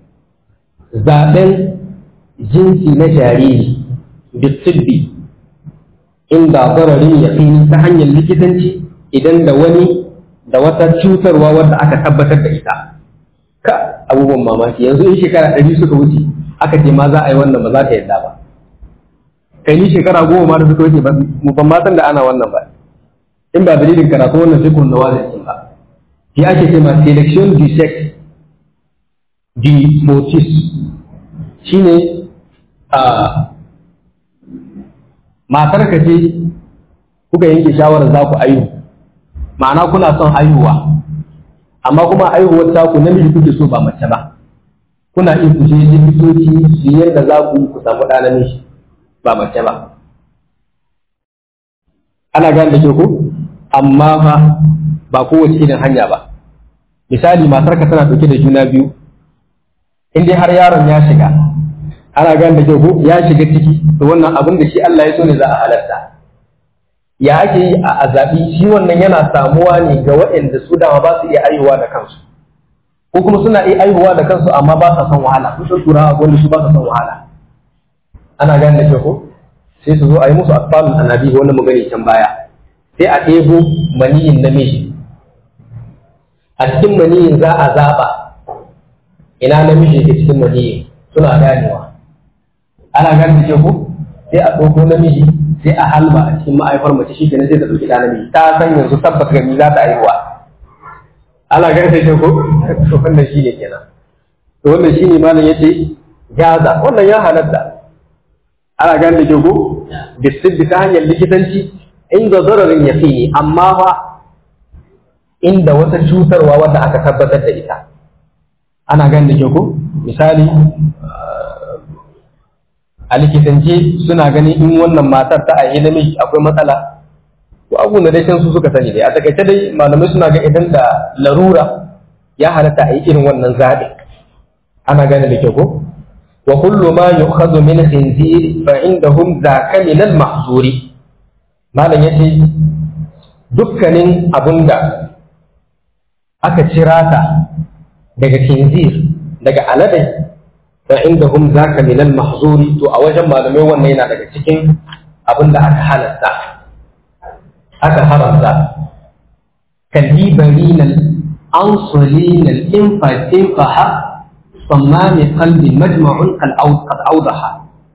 zaben jinsi na jariri bi tibbi inda dararin yaqini ta hanyar likitanci idan da wani da wata cutarwa wadda aka tabbatar da ita ka abubuwan mamaki yanzu in shekara ɗari suka wuce aka ce ma za a yi wannan ba za ta yadda ba kai ni shekara goma ma da suka wuce mu ban ma san da ana wannan ba in ba dalilin karatu wannan sai kun nawa zai ba shi ake ce ma selection du sex du foetus shine a matar ka ce kuka yanke shawarar za ku ayu ma'ana kuna son haihuwa amma kuma haihuwar taku namiji kuke so ba mace ba kuna iya ku je likitoci su yi yadda za ku ku samu ɗa namiji ba mace ba ana gane da ke ku amma fa ba kowace irin hanya ba misali matarka tana ɗauke da juna biyu in dai har yaron ya shiga ana gane da ke ku ya shiga ciki to wannan abin da shi Allah ya so ne za a halarta ya ake yi a zaɓi shi wannan yana samuwa ne ga waɗanda su dama ba su iya aihuwa da kansu ko kuma suna iya aihuwa da kansu amma ba sa son wahala kun san turawa wanda su ba sa son wahala ana gane da ke ku sai su zo a yi musu asfalun annabi wanda mu gani can baya sai a ɗebo maniyin namiji a cikin maniyin za a zaɓa ina namiji ke cikin maniyin suna ganewa ana gane da ku sai a ɗauko namiji sai a halba a cikin ma'aifar mace shi kenan sai ta ɗauki ɗa namiji ta san yanzu tabbas gani za ta haihuwa ana gane da ku to wannan shi ne kenan to wannan shi ne malam yace gaza wannan ya halatta ana gane da ku bisibbi ta hanyar likitanci inda zararin ya fi amma fa inda wata cutarwa wadda aka tabbatar da ita ana gani da ko misali a likitance suna ganin in wannan matar ta a namiji akwai matsala ko abu da dai su suka sani dai a takaice dai malamai suna ga idan da larura ya halatta a yi irin wannan zaɓi ana gane da ke ko wa kullu ma yu'khadhu min khinzir fa indahum zaka min al-mahzuri malam ya ce dukkanin abun da aka cira ta daga kinzir daga aladai fa inda hum zaka min al mahzuri to a wajen malamai wannan yana daga cikin abin da aka halatta aka haramta kalibarin al ansulin al infaha sammami qalbi majma'un qad awdaha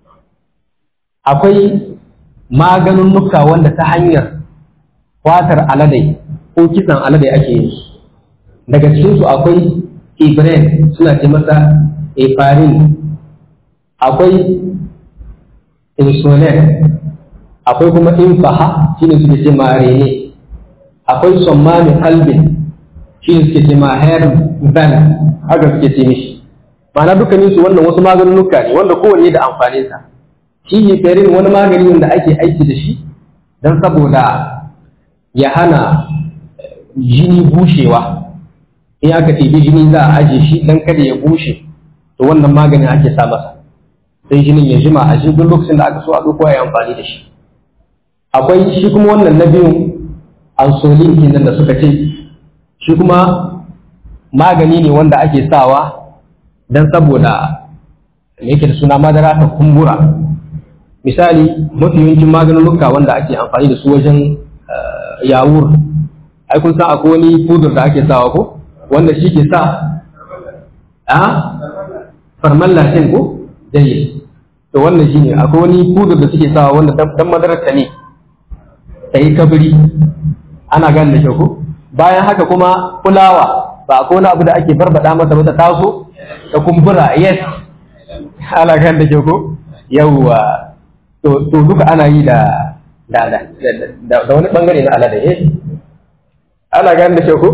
akwai maganunuka wanda ta hanyar fatar aladai ko kisan aladai ake yi daga cikinsu akwai ibrahim suna ce masa efarin akwai insulin akwai kuma infaha shine suke ce ma rene akwai sommami kalbin shine suke ce ma herban haka suke ce mishi ma'ana dukkaninsu wannan wasu maganunuka ne wanda kowanne da amfaninsa shi heparin wani magani wanda ake aiki da shi don saboda ya hana jini bushewa in aka ɗebi jini za a aje shi don kada ya bushe to wannan maganin ake sa masa sai jinin ya jima a shi duk lokacin da aka so a ɗauko ya amfani da shi akwai shi kuma wannan na biyun ansolin kenan da suka ce shi kuma magani ne wanda ake sawa don saboda me yake da suna madara ta kumbura misali mafi yawancin maganunuka wanda ake amfani da su wajen yawur ai kun san akwai wani fudur da ake sawa ko wanda shi ke sa a farman latin ko dai to wannan shine akwai wani fudur da suke sawa wanda dan madarar ta ne ta yi kabiri ana gane da kyau ko bayan haka kuma fulawa ba akwai wani abu da ake barbada masa mata taso ta kumbura yes ana gane da kyau ko yawwa to duka ana yi da da da da wani bangare na alada eh ana gane da ko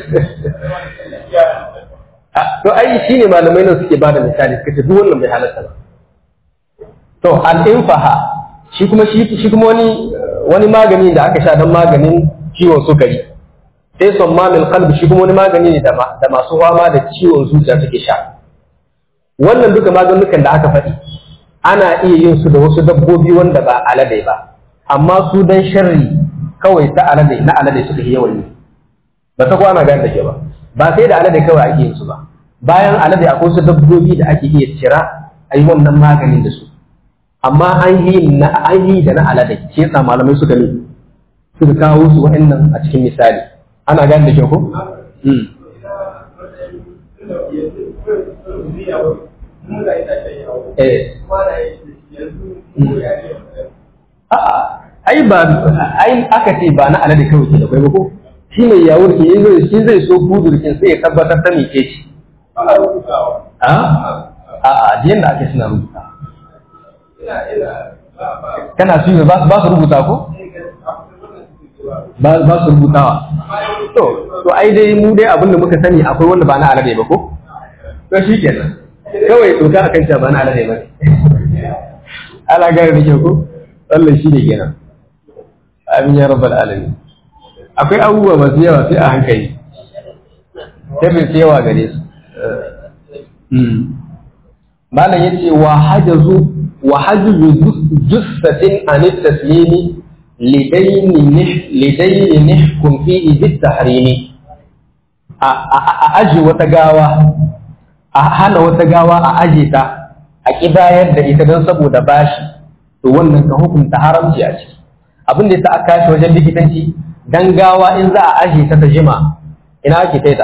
to ai shine malamai nan suke bada misali suka ce duk wannan bai halatta ba to al-infaha shi kuma shi shi kuma wani wani magani da aka sha don maganin ciwon sukari sai sommamin qalbi shi kuma wani magani ne da masu fama da ciwon zuciya suke sha wannan duka maganukan da aka faɗi ana iya yin su da wasu dabbobi wanda ba alade ba amma su dan sharri kawai ta alade na alade suka yi yawan yi ba ta kwana gane da ke ba ba sai da alade kawai ake yin su ba bayan alade akwai wasu dabbobi da ake iya cira a yi wannan maganin da su amma an yi na an yi da na alade shi yasa malamai suka ne suka kawo su wa'annan a cikin misali ana gane da ke ko A'a, ai ba ai aka ce ba na alade kawai ke da kai ba ko shi mai yawur ke yin zai shi zai so budurkin sai ya tabbatar ta mece shi. A? A'a, jiyan da ake suna rubuta. kana su ba ba su rubuta ko ba ba su rubutawa to to ai dai mu dai abin da muka sani akwai wanda ba na alade ba ko to shi kenan kawai doka akan cewa ba na alade ba ala gari da ke ko Allah shi ne kenan amin ya rabbal alamin akwai abubuwa masu yawa sai a hankali sai bai yawa gare su malam yace wa hajazu wa hajazu jussatin an taslimi lidaini lidaini nihkum fihi bit tahrimi a aji wata gawa a hana wata gawa a aje ta a kibayar da ita don saboda bashi to wannan ka hukunta haramci a ciki abin da yasa aka kashi wajen likitanci dan gawa in za a aje ta ta jima ina ake kai ta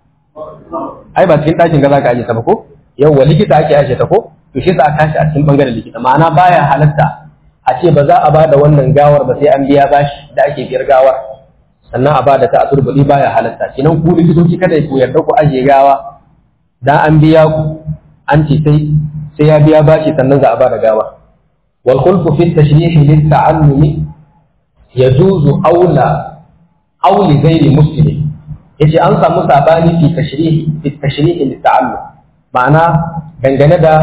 ai ba cikin ɗakin ga za ka aje ta ba ko yawwa likita ake aje ta ko to shi sa kashi a cikin bangaren likita ma'ana baya halatta a ce ba za a bada wannan gawar ba sai an biya bashi da ake biyar gawar sannan a bada ta a turbuli baya halatta kenan ku likitoci kada ku yarda ku aje gawa dan an biya ku an ce sai sai ya biya bashi sannan za a bada gawa wal khulfu fi tashrih lit ta'allumi yajuzu aula aw li ghairi muslim yace an samu sabani fi tashrih fi tashrih lit ta'allum ma'ana dangane da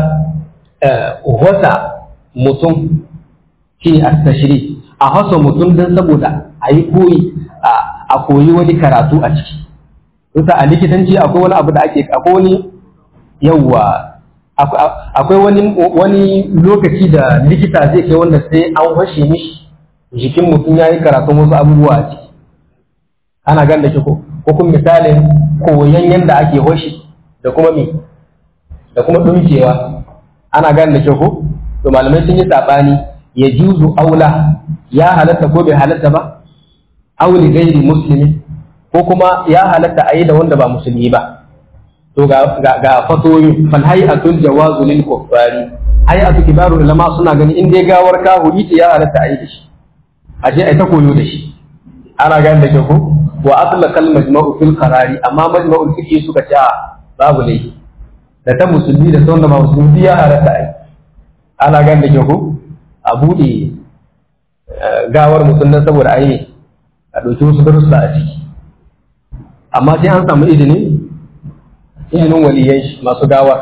wata mutum shi a tashri a hasa mutum don saboda a yi koyi a koyi wani karatu a ciki kusa a likitanci akwai wani abu da ake akwai wani yawwa akwai wani wani lokaci da likita zai kai wanda sai an washe mishi jikin mutum ya yi karatun wasu abubuwa a ciki ana gan da shi ko kuma misalin koyon yadda ake washi da kuma me da kuma dumkewa ana gan da shi ko to malamai sun yi sabani ya juzu aula ya halatta ko bai halatta ba auli gairi muslimi ko kuma ya halatta a yi da wanda ba musulmi ba to ga ga fatoyi fal hay'atul jawazu lil kuffari hay'atu kibaru ulama suna gani in dai gawar kahuri ce ya halatta a yi da shi a je ai ta koyo da shi ana gani da ke ko wa atlaqa al majma'u fil qarari amma majma'ul fiqh suka ce babu laifi da ta musulmi da ta wanda ba musulmi ya halatta a yi ana gani da ke ko a buɗe gawar mutum nan saboda a yi a ɗauki wasu darussa a ciki amma sai an samu izini izinin waliyan shi masu gawar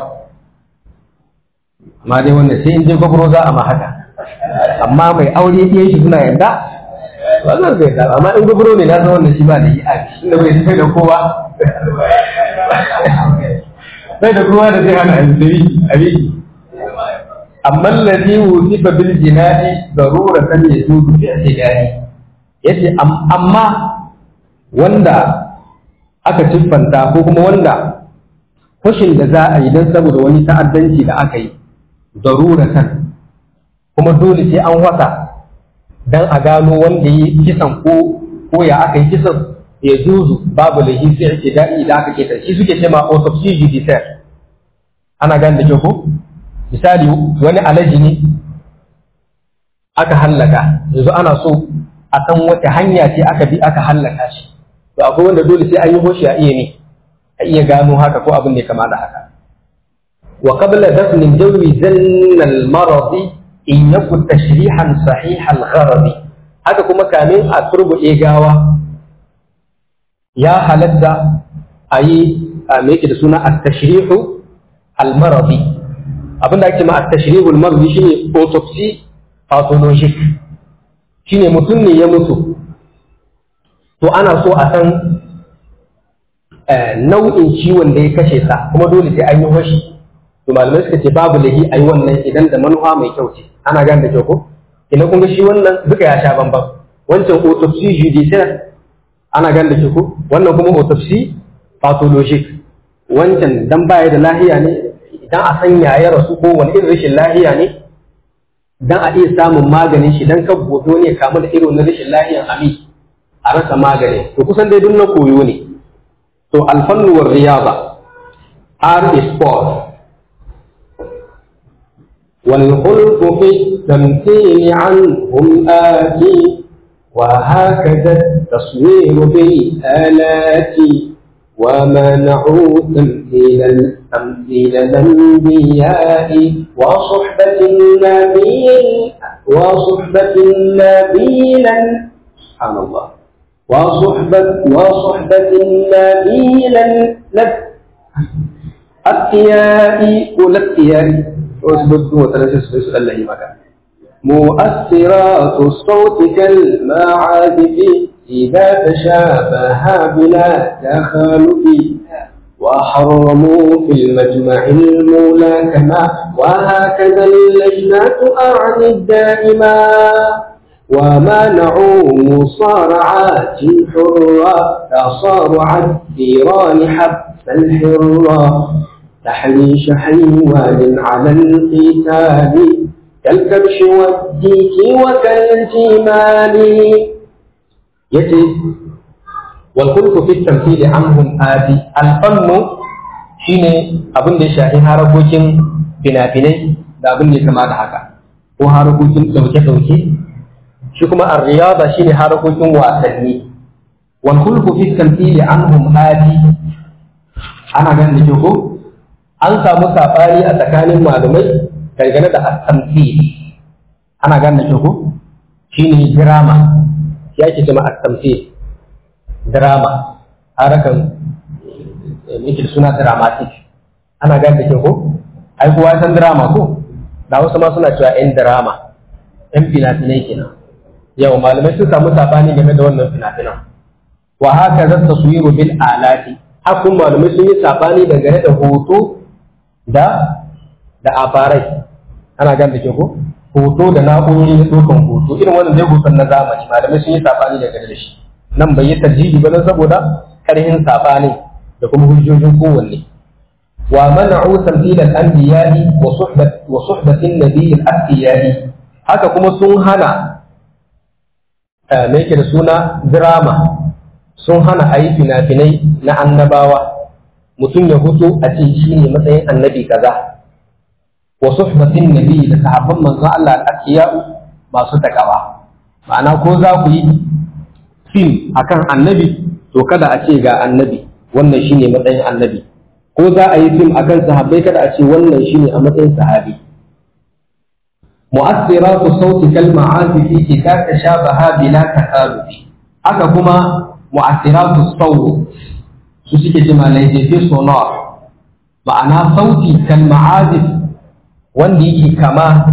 amma dai wanda sai in je gwabro za a ma haka amma mai aure ɗiyan shi suna yadda wannan zai da amma in gwabro ne na san wanda shi ba da yi a inda bai sai da kowa bai da kowa da zai hana a biki amma alladhi wusifa bil jinadi daruratan yajuzu fi i'tidali yace amma wanda aka siffanta ko kuma wanda kushin da za a yi don saboda wani ta'addanci da aka yi daruratan kuma dole sai an wasa dan a gano wanda yi kisan ko ko ya aka yi kisan ya juzu babu lahi fi i'tidali da aka keta shi suke cewa autopsy judiciaire ana gane da ko misali wani alaji ne aka hallaka yanzu ana so a san wata hanya ce aka bi aka hallaka shi to akwai wanda dole sai an yi hoshi a iya ne a iya gano haka ko abin da ya kama da haka wa qabla dafn jawi zanna al maradi in yakun tashrihan sahih al gharadi haka kuma kamin a turbuɗe gawa ya halatta a yi me yake da suna at-tashrihu al maradi abinda ake ma at-tashrihul mardi shine autopsy pathologic shine mutum ne ya mutu to ana so a san nau'in ciwon da ya kashe sa kuma dole sai an yi hoshi to malamai suka ce babu lahi ayi wannan idan da manufa mai kyau ce ana gane da kyau ko ina kun ga shi wannan duka ya sha bambam wancan autopsy judiciaire ana gane da kyau ko wannan kuma autopsy pathologic wancan dan baya da lahiya ne idan a san ya rasu ko wani irin rashin lahiya ne dan a iya samun maganin shi dan kan gobe ne kamu da irin na rashin lahiyan ami a rasa magani to kusan dai duk na koyo ne to alfannu war riyaba art is sport والخلق في التمثيل عنهم آتي وهكذا التصوير بالآلات ومنعوا تمثيل تمثيل الأنبياء وصحبة النبي وصحبة النبي سبحان الله وصحبة وصحبة النبي لك التياء والاتياء واثبت وثلاثة سؤال الله مكان مؤثرات الصوت كالمعازف إذا تشابه بلا تخالف وحرموا في المجمع الملاكمة وهكذا اللجنة أعني الدائمة ومنعوا مصارعات حرة تصارع الثيران حبس الحرة تحريش حيوان على القتال كالكبش والديك وكالجمال yace wal kulku fi tamthili anhum adi al fannu shine abin da ya shafi harakokin fina-finai da abin da ya kama da haka ko harakokin dauke-dauke shi kuma ar riyada shine harakokin wasanni wal kulku fi tamthili anhum adi ana ganin da ko an samu sabani a tsakanin malumai dangane da at-tamthil ana ganin da ko shine drama ya ke jama a tamfe drama harakan yake suna dramatic ana gane da ke ko ai kowa san drama ko da wasu ma suna cewa yan drama yan fina-finai kenan yau malamai sun samu sabani game da wannan fina-finan wa haka zan taswiru bil alati hakun malamai sun yi sabani dangane da hoto da da abarai ana gane da ke ko hoto da na'urori na ɗaukan hoto irin wannan dai hoton na zamani malamai sun yi sabani da gare da shi nan bai yi tarjihi ba don saboda karhin sabani da kuma hujjojin kowanne wa mana'u tamthil al-anbiya'i wa suhbat wa suhbat an-nabiy al-atqiya'i haka kuma sun hana me yake da suna drama sun hana ayi fina-finai na annabawa mutum ya hutu a ce shi ne matsayin annabi kaza wa suhbatin nabi da sahabban manzo Allah al-akiya masu takawa ma'ana ko za ku yi fim akan annabi to kada a ce ga annabi wannan shine matsayin annabi ko za a yi fim akan sahabbai kada a ce wannan shine a matsayin sahabi mu'assiratu sauti kal ma'azifi idza tashabaha bila taqarubi haka kuma mu'assiratu sawt su suke ce malai sonor ma'ana sauti kal ma'azif wanda yake kama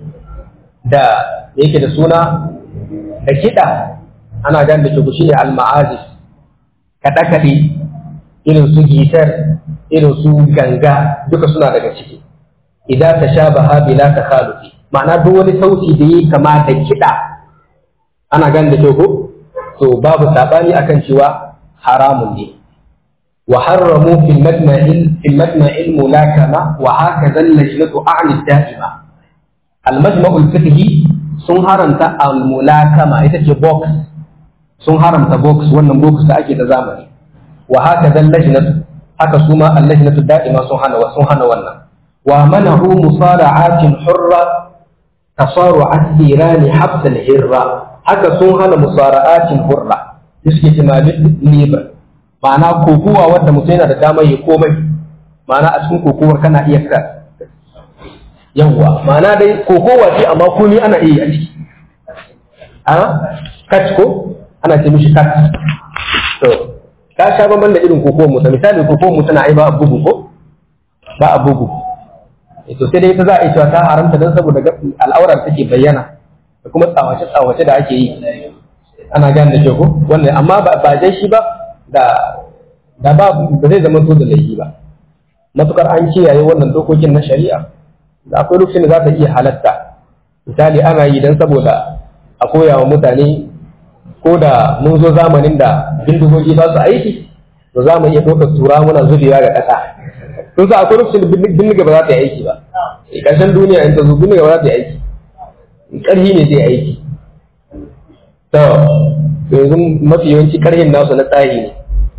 da yake da suna da kiɗa ana gan da shi shine al-ma'azif kaɗe-kaɗe irin su gitar irin su ganga duka suna daga ciki idan ta sha baha bila ta khalufi ma'ana duk wani sauti da yi kama da kiɗa ana gan da ko to babu sabani akan cewa haramun ne وحرموا في المجمع في المجمع الملاكمة وهكذا اللجنة أعني الدائمة المجمع الفقهي sun haramta al-mulakama ita ce box sun haramta box wannan box da ake da zamani wa haka dan lajnatu haka su ma al-lajnatu da'ima sun hana sun hana wannan wa manahu musara'atin hurra tasaru asirani habs al-hirra haka sun hana musara'atin hurra suke cewa libre ma'ana kokowa wanda mutum yana da damar ya komai ma'ana a cikin kokowar kana iya ka yawwa ma'ana dai kokowa ce amma komai ana iya a ciki a catch ko ana ce mishi catch to ka sha bamban da irin kokowar mu misali kokowar mu tana ai ba a bugu ko ba a bugu to sai dai ita za a yi cewa ta haramta don saboda al'aurar take bayyana da kuma tsawace tsawace da ake yi ana gane da ko wannan amma ba dai shi ba da da ba ba zai zama to da laifi ba matukar an kiyaye wannan dokokin na shari'a da akwai lokacin da za ta iya halatta misali ana yi dan saboda a koya wa mutane ko da mun zo zamanin da bindigogi ba su aiki to za mu iya ɗaukar tura muna zubewa ga ƙasa sun sa akwai lokacin da bindiga ba za ta yi aiki ba ƙarshen duniya in ta zo bindiga ba za ta yi aiki ƙarhi ne zai aiki to yanzu mafi yawanci ƙarhin nasu na tsari ne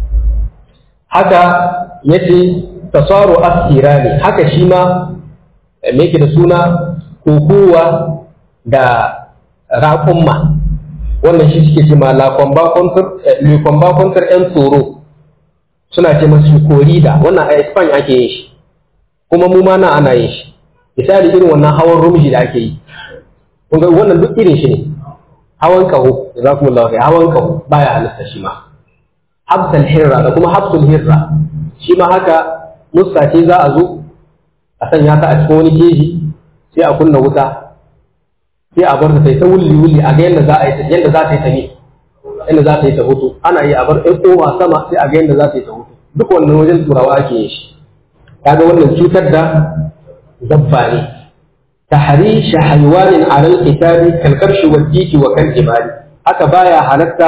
haka ya ce tasaro asira ne haka shi ma me yake da suna kokowa da raƙumma wannan shi suke ce ma le combat contre yan tsoro suna ce masu korida wannan a Spain ake yin shi kuma mu ma na ana yin shi misali irin wannan hawan rumji da ake yi kun ga wannan duk irin shi ne hawan kaho jazakumullahu khair hawan kaho baya halitta shi ma habsal hirra da kuma habsul hirra shi ma haka musta ce za a zo a sanya ta a cikin wani keji sai a kunna wuta sai a bar ta sai ta wulli wulli a ga yadda za a yi yadda za ta yi ta ne yadda za ta yi ta hutu ana yi a bar ɗan kowa sama sai a ga yadda za ta yi ta hutu duk wannan wajen turawa ake yin shi kaga wannan cutar da dabba ne tahrish haywanin ala al-kitabi kal kabshi wal diki wa kal jibali haka baya halatta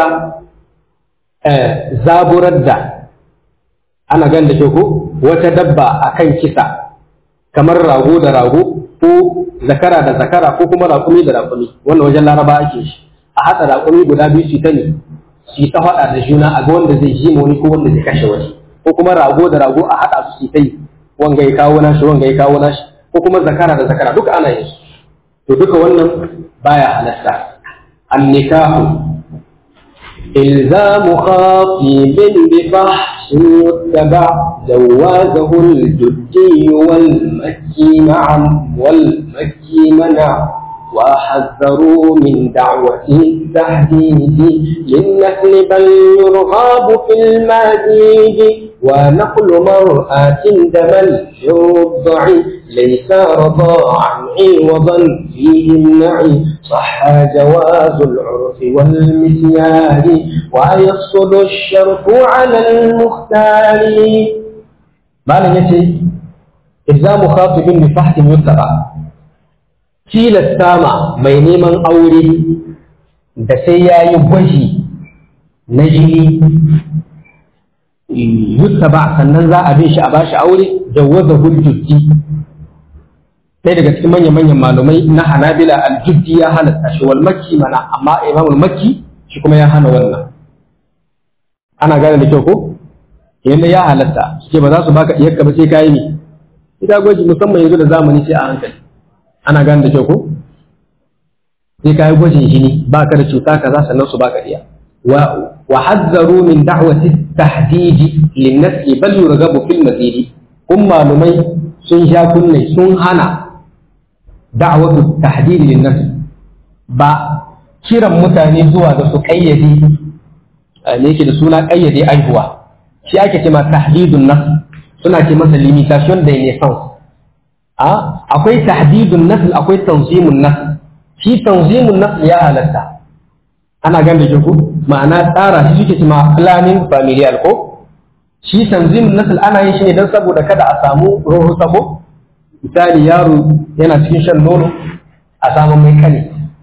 zaburar da ana gan da ke ko wata dabba akan kisa kamar rago da rago ko zakara da zakara ko kuma raƙumi da raƙumi wannan wajen laraba ake shi a haɗa raƙumi guda biyu su ta ne su ta faɗa da juna a ga wanda zai ji wani ko wanda zai kashe wani ko kuma rago da rago a haɗa su su ta yi wanga ya kawo nashi wanga ya kawo nashi ko kuma zakara da zakara duka ana yin su to duka wannan baya halatta annikahu إلزام خاطب بفحص يتبع جوازه الجدي والمكي معا والمكي منع وحذروا من دعوة التحديد للنسل بل يرغب في المزيد ونقل مرأة دم الرضع ليس رضاعا عوضا فيه النعي صح جواز العرف والمسيار ويصل الشرف على المختار ما لن يتي إلزام خاطب بفحص يتبع tilasta ma mai neman aure da sai ya yi gwaji na jini yutta ba sannan za a bin shi a bashi aure jawaza hujjujji sai daga cikin manyan-manyan malumai na hanabila aljuddi ya halatta shi wal makki mana amma imamul makki shi kuma ya hana wannan ana gane da kyau ko yanda ya halatta suke ba za su baka iyakka ba sai kayi ne ita gwaji musamman yanzu da zamani sai a hankali ana gane da kyau ko sai ka yi gwajin jini ba ka da cuta kaza sannan su baka iya wa hazzaru min da'wati tahdidi lin nafsi bal yurghabu fil mazidi kun malumai sun sha kunne sun hana da'watu tahdidi lin nafsi ba kiran mutane zuwa ga su kayyade ne yake da suna kayyade aihuwa shi ake ce ma tahdidun nafs suna ce masa limitation da naissance akwai tahdidun nasl akwai tanzimun nasl shi tanzimun nasl ya halatta ana gane da ku ma'ana tsara shi suke cewa planning familial ko shi tanzimun nasl ana yin shi ne don saboda kada a samu ruhu sabo misali yaro yana cikin shan nono a samu mai kane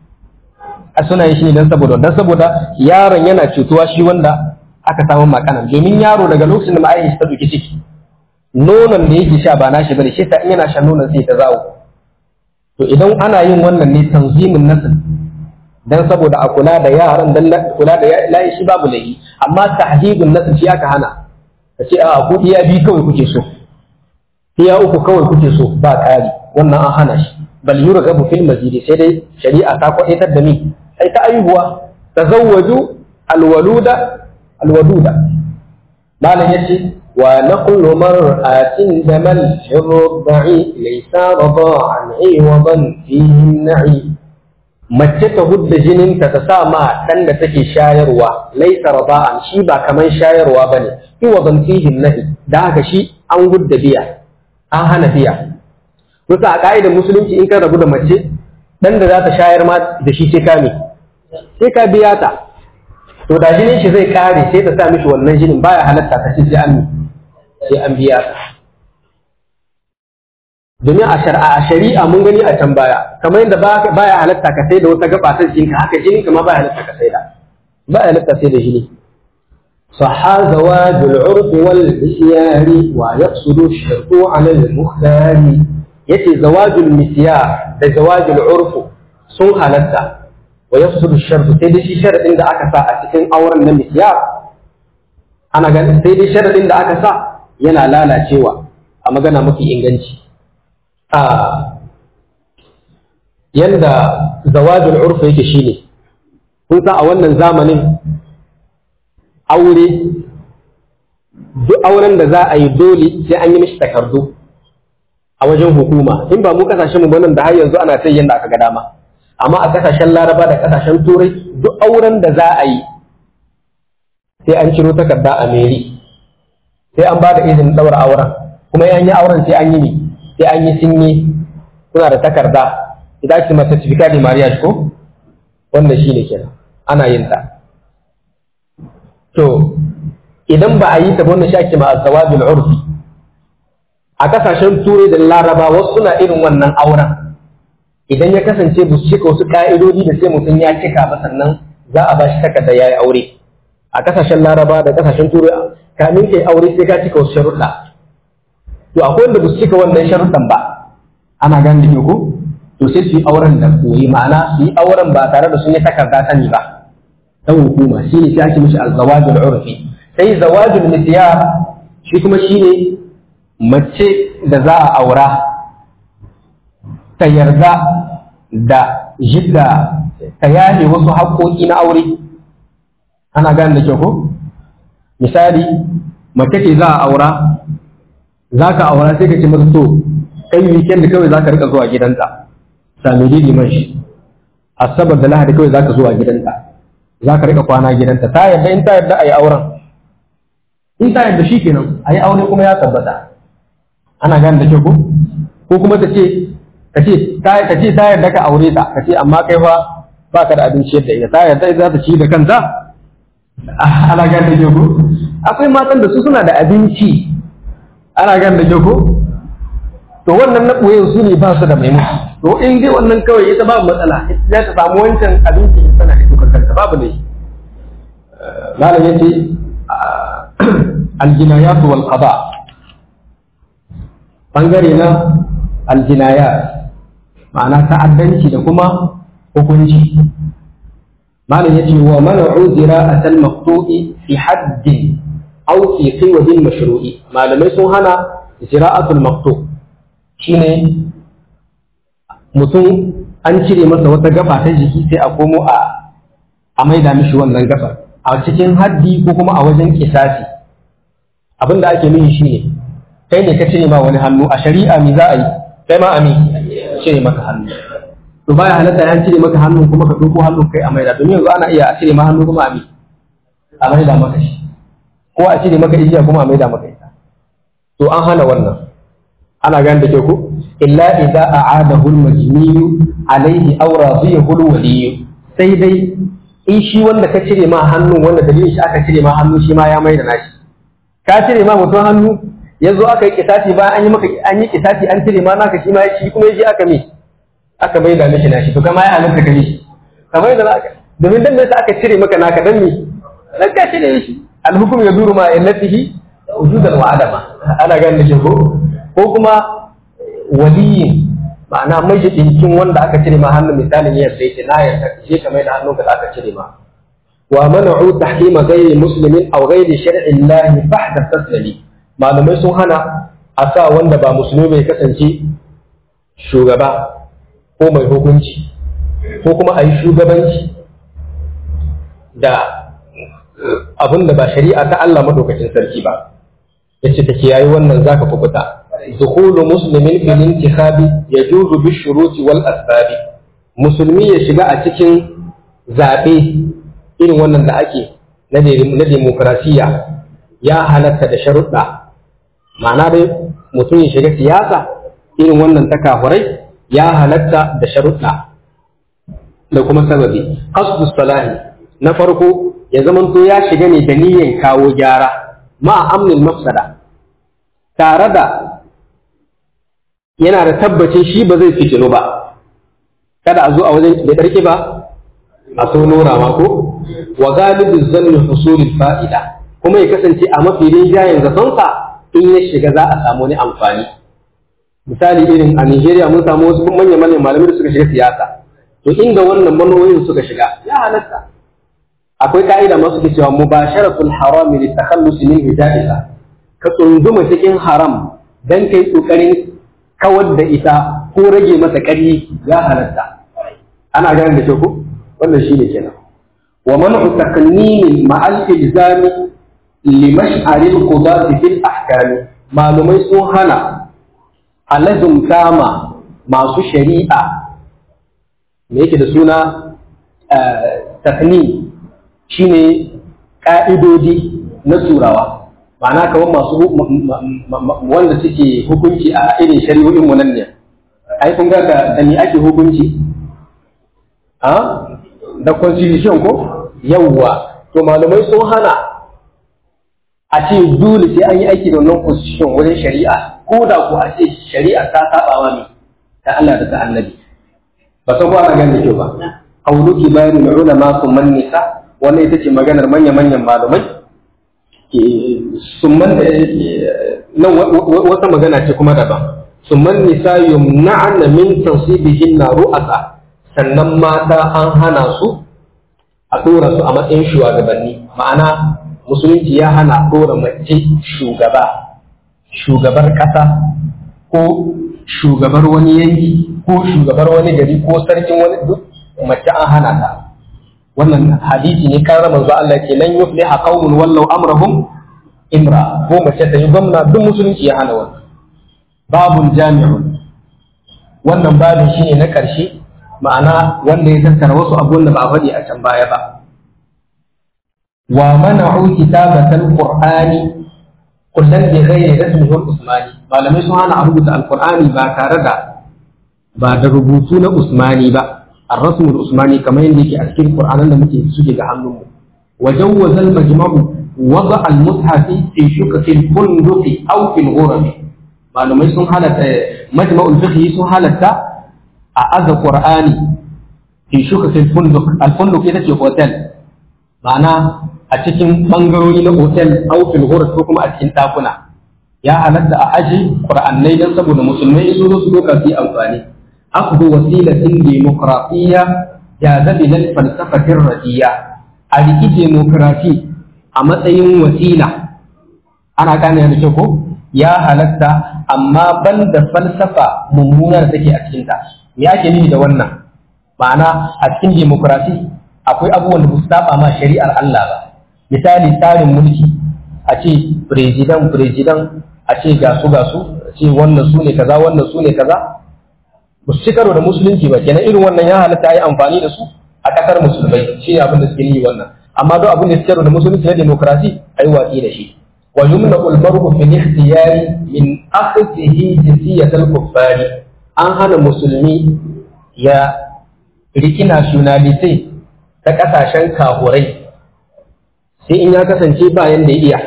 a suna yin shi ne don saboda don saboda yaron yana cutuwa shi wanda aka samu makanan domin yaro daga lokacin da ma'ayin shi ta duki ciki nonon da yake sha ba nashi bane shi ta in yana shan nonon sai ta zawo to idan ana yin wannan ne tanzimin nasl dan saboda a kula da yaran dan kula da layi shi babu laifi amma tahdidun nasl shi aka hana ka ce a ku iya bi kawai kuke so iya uku kawai kuke so ba ƙari wannan an hana shi bal yurghabu fil mazidi sai dai shari'a ta kwaitar da ni ai ta aihuwa tazawwaju alwaluda alwaduda malam yace ونقل مرأة دم الرضع ليس رضاعا عوضا فيه النعي mace ta hudda jininta ta sa ma ɗan da take shayarwa laisa rada'an shi ba kaman shayarwa bane iwadan fihi nahi da haka shi an hudda biya an hana biya kusa a ka'idar musulunci in ka rabu da mace ɗan da za ta shayar ma da shi sai ka me sai ka biya ta to da jinin shi zai kare sai ta sa mishi wannan jinin baya halatta ta ce sai an sai an biya domin a shari'a mun gani a can baya kamar yadda baya halatta ka sai da wata gaba ta jikinka haka jinin ka ma baya halatta ka sai da baya halatta sai da jini صحى زواج العرف والمسيار ويقصد الشرط على المختار yace zawajul misyar da zawajul urfu sun halatta wa yafsudu shartu sai dai shi sharadin da aka sa a cikin auren na misyar ana ganin sai dai sharadin da aka sa yana lalacewa a magana mafi inganci a yanda zawajul urfu yake shine kun san a wannan zamanin aure duk auren da za a yi dole sai an yi mishi takardu a wajen hukuma in ba mu kasashen mu nan da har yanzu ana ta yanda aka ga dama amma a kasashen laraba da kasashen turai duk auren da za a yi sai an ciro takarda a meri sai an ba da izinin daura auren kuma yan yi auren sai an yi ne sai an yi sinye kuna da takarda idan ake masa certificate de mariage ko wanda shine kenan ana yin ta to idan ba a yi ta wannan shi ake ma azawajul urfi a kasashen turai da laraba wasu suna irin wannan auren idan ya kasance ba su cika wasu ka'idodi da sai mutum ya cika ba sannan za a ba shi takarda ya yi aure a kasashen laraba da kasashen turai kamin kai aure sai ka cika wasu sharuɗa to akwai wanda ba su cika wannan sharuɗan ba ana gane da ko to sai su yi auren da koyi ma'ana su yi auren ba tare da sun yi takarda sani ba ta hukuma shi ne sai ake mishi azawajul urfi sai zawajul misyar shi kuma shi ne mace da za a aura ta yarda da jidda ta yaye wasu haƙoƙi na aure ana gane da kyau ko misali mace ce za a aura za ka aura sai ka ce masa to kai weekend kawai za ka rika zuwa gidanta sami liman shi asabar da lahadi kawai za ka zuwa gidanta za ka rika kwana gidanta ta yarda in ta yarda a yi auren in ta yarda shi kenan a yi aure kuma ya tabbata ana gane da kyau ko ko kuma ta ce ka ce ta ce ta yarda ka aure ta ka ce amma kai fa ba ka da abinci yadda ita ta yarda za ta ci da kanta ana gane da kyau ko akwai matan da su suna da abinci ana gane da kyau ko to wannan na ɓoye su ne ba su da mai mutu to in dai wannan kawai ita babu matsala za ta samu wancan abinci tana da tukar kanta babu ne malam yace aljinayatu wal qada bangare na aljinayat ma'ana ta'addanci da kuma hukunci malam yace wa man'u zira'atal maqtu'i fi haddin aw fi qiwadin mashru'i malamai sun hana zira'atul maqtu' shine mutum an cire masa wata gaba ta jiki sai a komo a a maida mishi wannan gabar a cikin haddi ko kuma a wajen kisasi abin da ake nufi shine kai ne ka cire ma wani hannu a shari'a mi za a yi kai ma ami cire maka hannu to baya halatta an cire maka hannu kuma ka ɗauko hannu kai a maida domin yanzu ana iya a cire ma hannu kuma ami a maida maka shi ko a cire maka igiya kuma a maida maka ita to an hana wannan ana gane da ke ku illa idza a'adahu al-majniyu alayhi aw radiyahu al-waliy sai dai in shi wanda ka cire ma hannu wanda dalilin shi aka cire ma hannu shi ma ya mai da nashi ka cire ma mutum hannu yanzu aka yi kisasi ba an yi maka an yi kisasi an cire ma naka shi ma shi kuma yaji aka me aka mai da mishi nashi to kama ya halatta gare shi kamar da naka domin dan me aka cire maka naka dan me dan ka cire shi al-hukm yaduru ma illatihi wujudan wa adama ana ganin da ko ko kuma waliyin ma'ana majidinkin wanda aka cire ma hannun misalin yadda yake na yarda je ka mai da hannunka da aka cire ma wa mana'u tahrima ghairi muslimin aw ghairi shar'i Allah fahda taslimi malamai sun hana a sa wanda ba musulmi bai kasance shugaba ko mai hukunci ko kuma a yi shugabanci da abin da ba shari'a ta Allah madaukakin sarki ba yace ta kiyaye wannan zaka fukuta دخول مسلم في الانتخاب يجوز بالشروط والأسباب musulmi ya shiga a cikin zaɓe irin wannan da ake na demokrasiya ya halatta da sharuɗa ma'ana dai mutum ya shiga siyasa irin wannan ta kafurai ya halatta da sharuɗa da kuma sababi qasdus salahi na farko ya zamanto ya shiga ne da niyyan kawo gyara ma amnil mafsada tare da yana da tabbacin shi ba zai fitinu ba kada a zo a wajen da ɗarki ba a so nora ma ko wa galibu zanni husulil fa'ida kuma ya kasance a mafi rinjayen zatonsa in ya shiga za a samu wani amfani misali irin a Nigeria mun samu wasu manyan manyan malamai da suka shiga siyasa to inda wannan manoyin suka shiga ya halatta akwai ka'ida masu ke cewa mubasharatul harami li takhallus min hijaiha ka tsunduma cikin haram dan kai kokarin kawar da ita ko rage masa ƙarfi ya halatta ana gane da ke ku wannan shine kenan wa man'u taqnimin ma'al ilzami limash'aril qudati fil ahkam malumai sun hana alazum kama masu shari'a me yake da suna takni shine ka'idodi na turawa ma'ana kamar masu wanda suke hukunci a irin shari'o'in mu nan ne ai kun ga da ni ake hukunci a da constitution ko yawwa to malamai sun hana a ce dole sai an yi aiki da wannan constitution wurin shari'a ko da ko a ce shari'a ta saba wa ne ta Allah da ta annabi ba san ko ana gane kyau ba qauluki bayanu ulama sun man nisa wannan ita ce maganar manya-manyan malamai summan nan wata magana ce kuma daban summan nisa yumna'na min tansibihin na ru'asa sannan mata an hana su a dora su a matsayin shugabanni ma'ana musulunci ya hana dora mace shugaba shugabar kasa ko shugabar wani yanki ko shugabar wani gari ko sarkin wani duk mace an hana ta wannan hadisi ne kan manzo Allah ke lan yufliha qaumun wallau amrahum imra ko mace ta yi gwamna duk musulunci ya hana wannan babun jami'un wannan babin shine na ƙarshe ma'ana wanda ya tattara wasu abubuwan da ba a faɗi a can baya ba wa mana'u kitabatal qur'ani kullum bi ghairi rasmihi usmani malamai sun hana a rubuta alqur'ani ba tare da ba da rubutu na usmani ba الرسم العثماني كما يندي أذكر القرآن لما تيجي عنه وجوز المجمع وضع المصحف في شقة الفندق أو في الغرف معلومة يسون حالة مجمع الفقه يسون حالة أعز القرآن في شقة الفندق الفندق إذا في هوتيل معنى أتكين بانغروي لهوتيل أو في الغرف حكم أتكين تاكونا يا حالة أعجي قرآن ليلا سبو المسلمين يسون سلوكا في أنفاني أخذ وسيلة ديمقراطية جاذب للفلسفة الردية أريكي ديمقراطي أما تين وسيلة أنا كان يعني شوكو يا هلتا أما بند فلسفة ممونة تكي أكينتا me ake nufi da wannan ma'ana a cikin demokrasi akwai abubuwan da ba su saba ma shari'ar Allah ba misali tsarin mulki a ce president president a ce gasu gasu a ce wannan su ne kaza wannan su ne kaza ba su ci karo da musulunci ba kenan irin wannan ya halatta a yi amfani da su a ƙasar musulmai shi ne abin da suke yi wannan amma don abin da suke karo da musulunci na demokrasi a yi watsi da shi wa yumna ulmaru fi ikhtiyari min akhdhihi jinsiyat al-kuffari an hana musulmi ya riki nationality ta kasashen kahurai sai in ya kasance ba yanda ya iya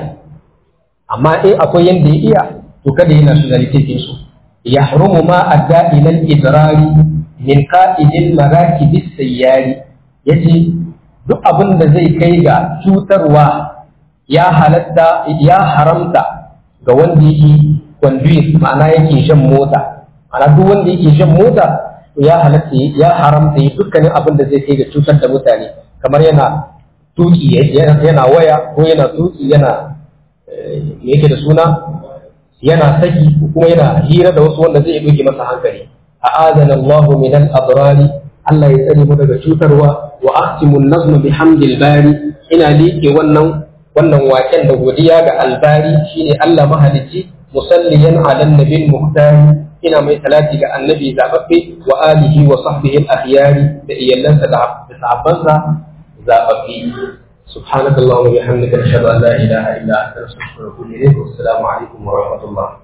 amma in akwai yanda ya iya to kada yi nationality din su يحرم ما أدى إلى الإضرار من قائد المراكب السياري yace duk abin da zai kai ga cutarwa ya halatta ya haramta ga wanda yake conduit ma'ana yake shan mota ma'ana duk wanda yake shan mota ya halatta ya haramta yi dukkanin abin da zai kai ga cutar da mutane kamar yana tuki yana waya ko yana tuki yana me yake da suna yana saki kuma yana hira da wasu wanda zai doke masa hankali a adana Allahu min al-adrari Allah ya tsare mu daga cutarwa wa ahtimu an-nazm bihamdil bari ina liƙe wannan wannan waken da godiya ga albari shine Allah mahalicci musalliyan ala nabiyil muhtari ina mai salati ga annabi zababbe wa alihi wa sahbihi al-akhyari da iyalansa da sahabbansa zababbe سبحانك اللهم وبحمدك نشهد ان لا اله الا انت نستغفرك ونتوب اليك والسلام عليكم ورحمه الله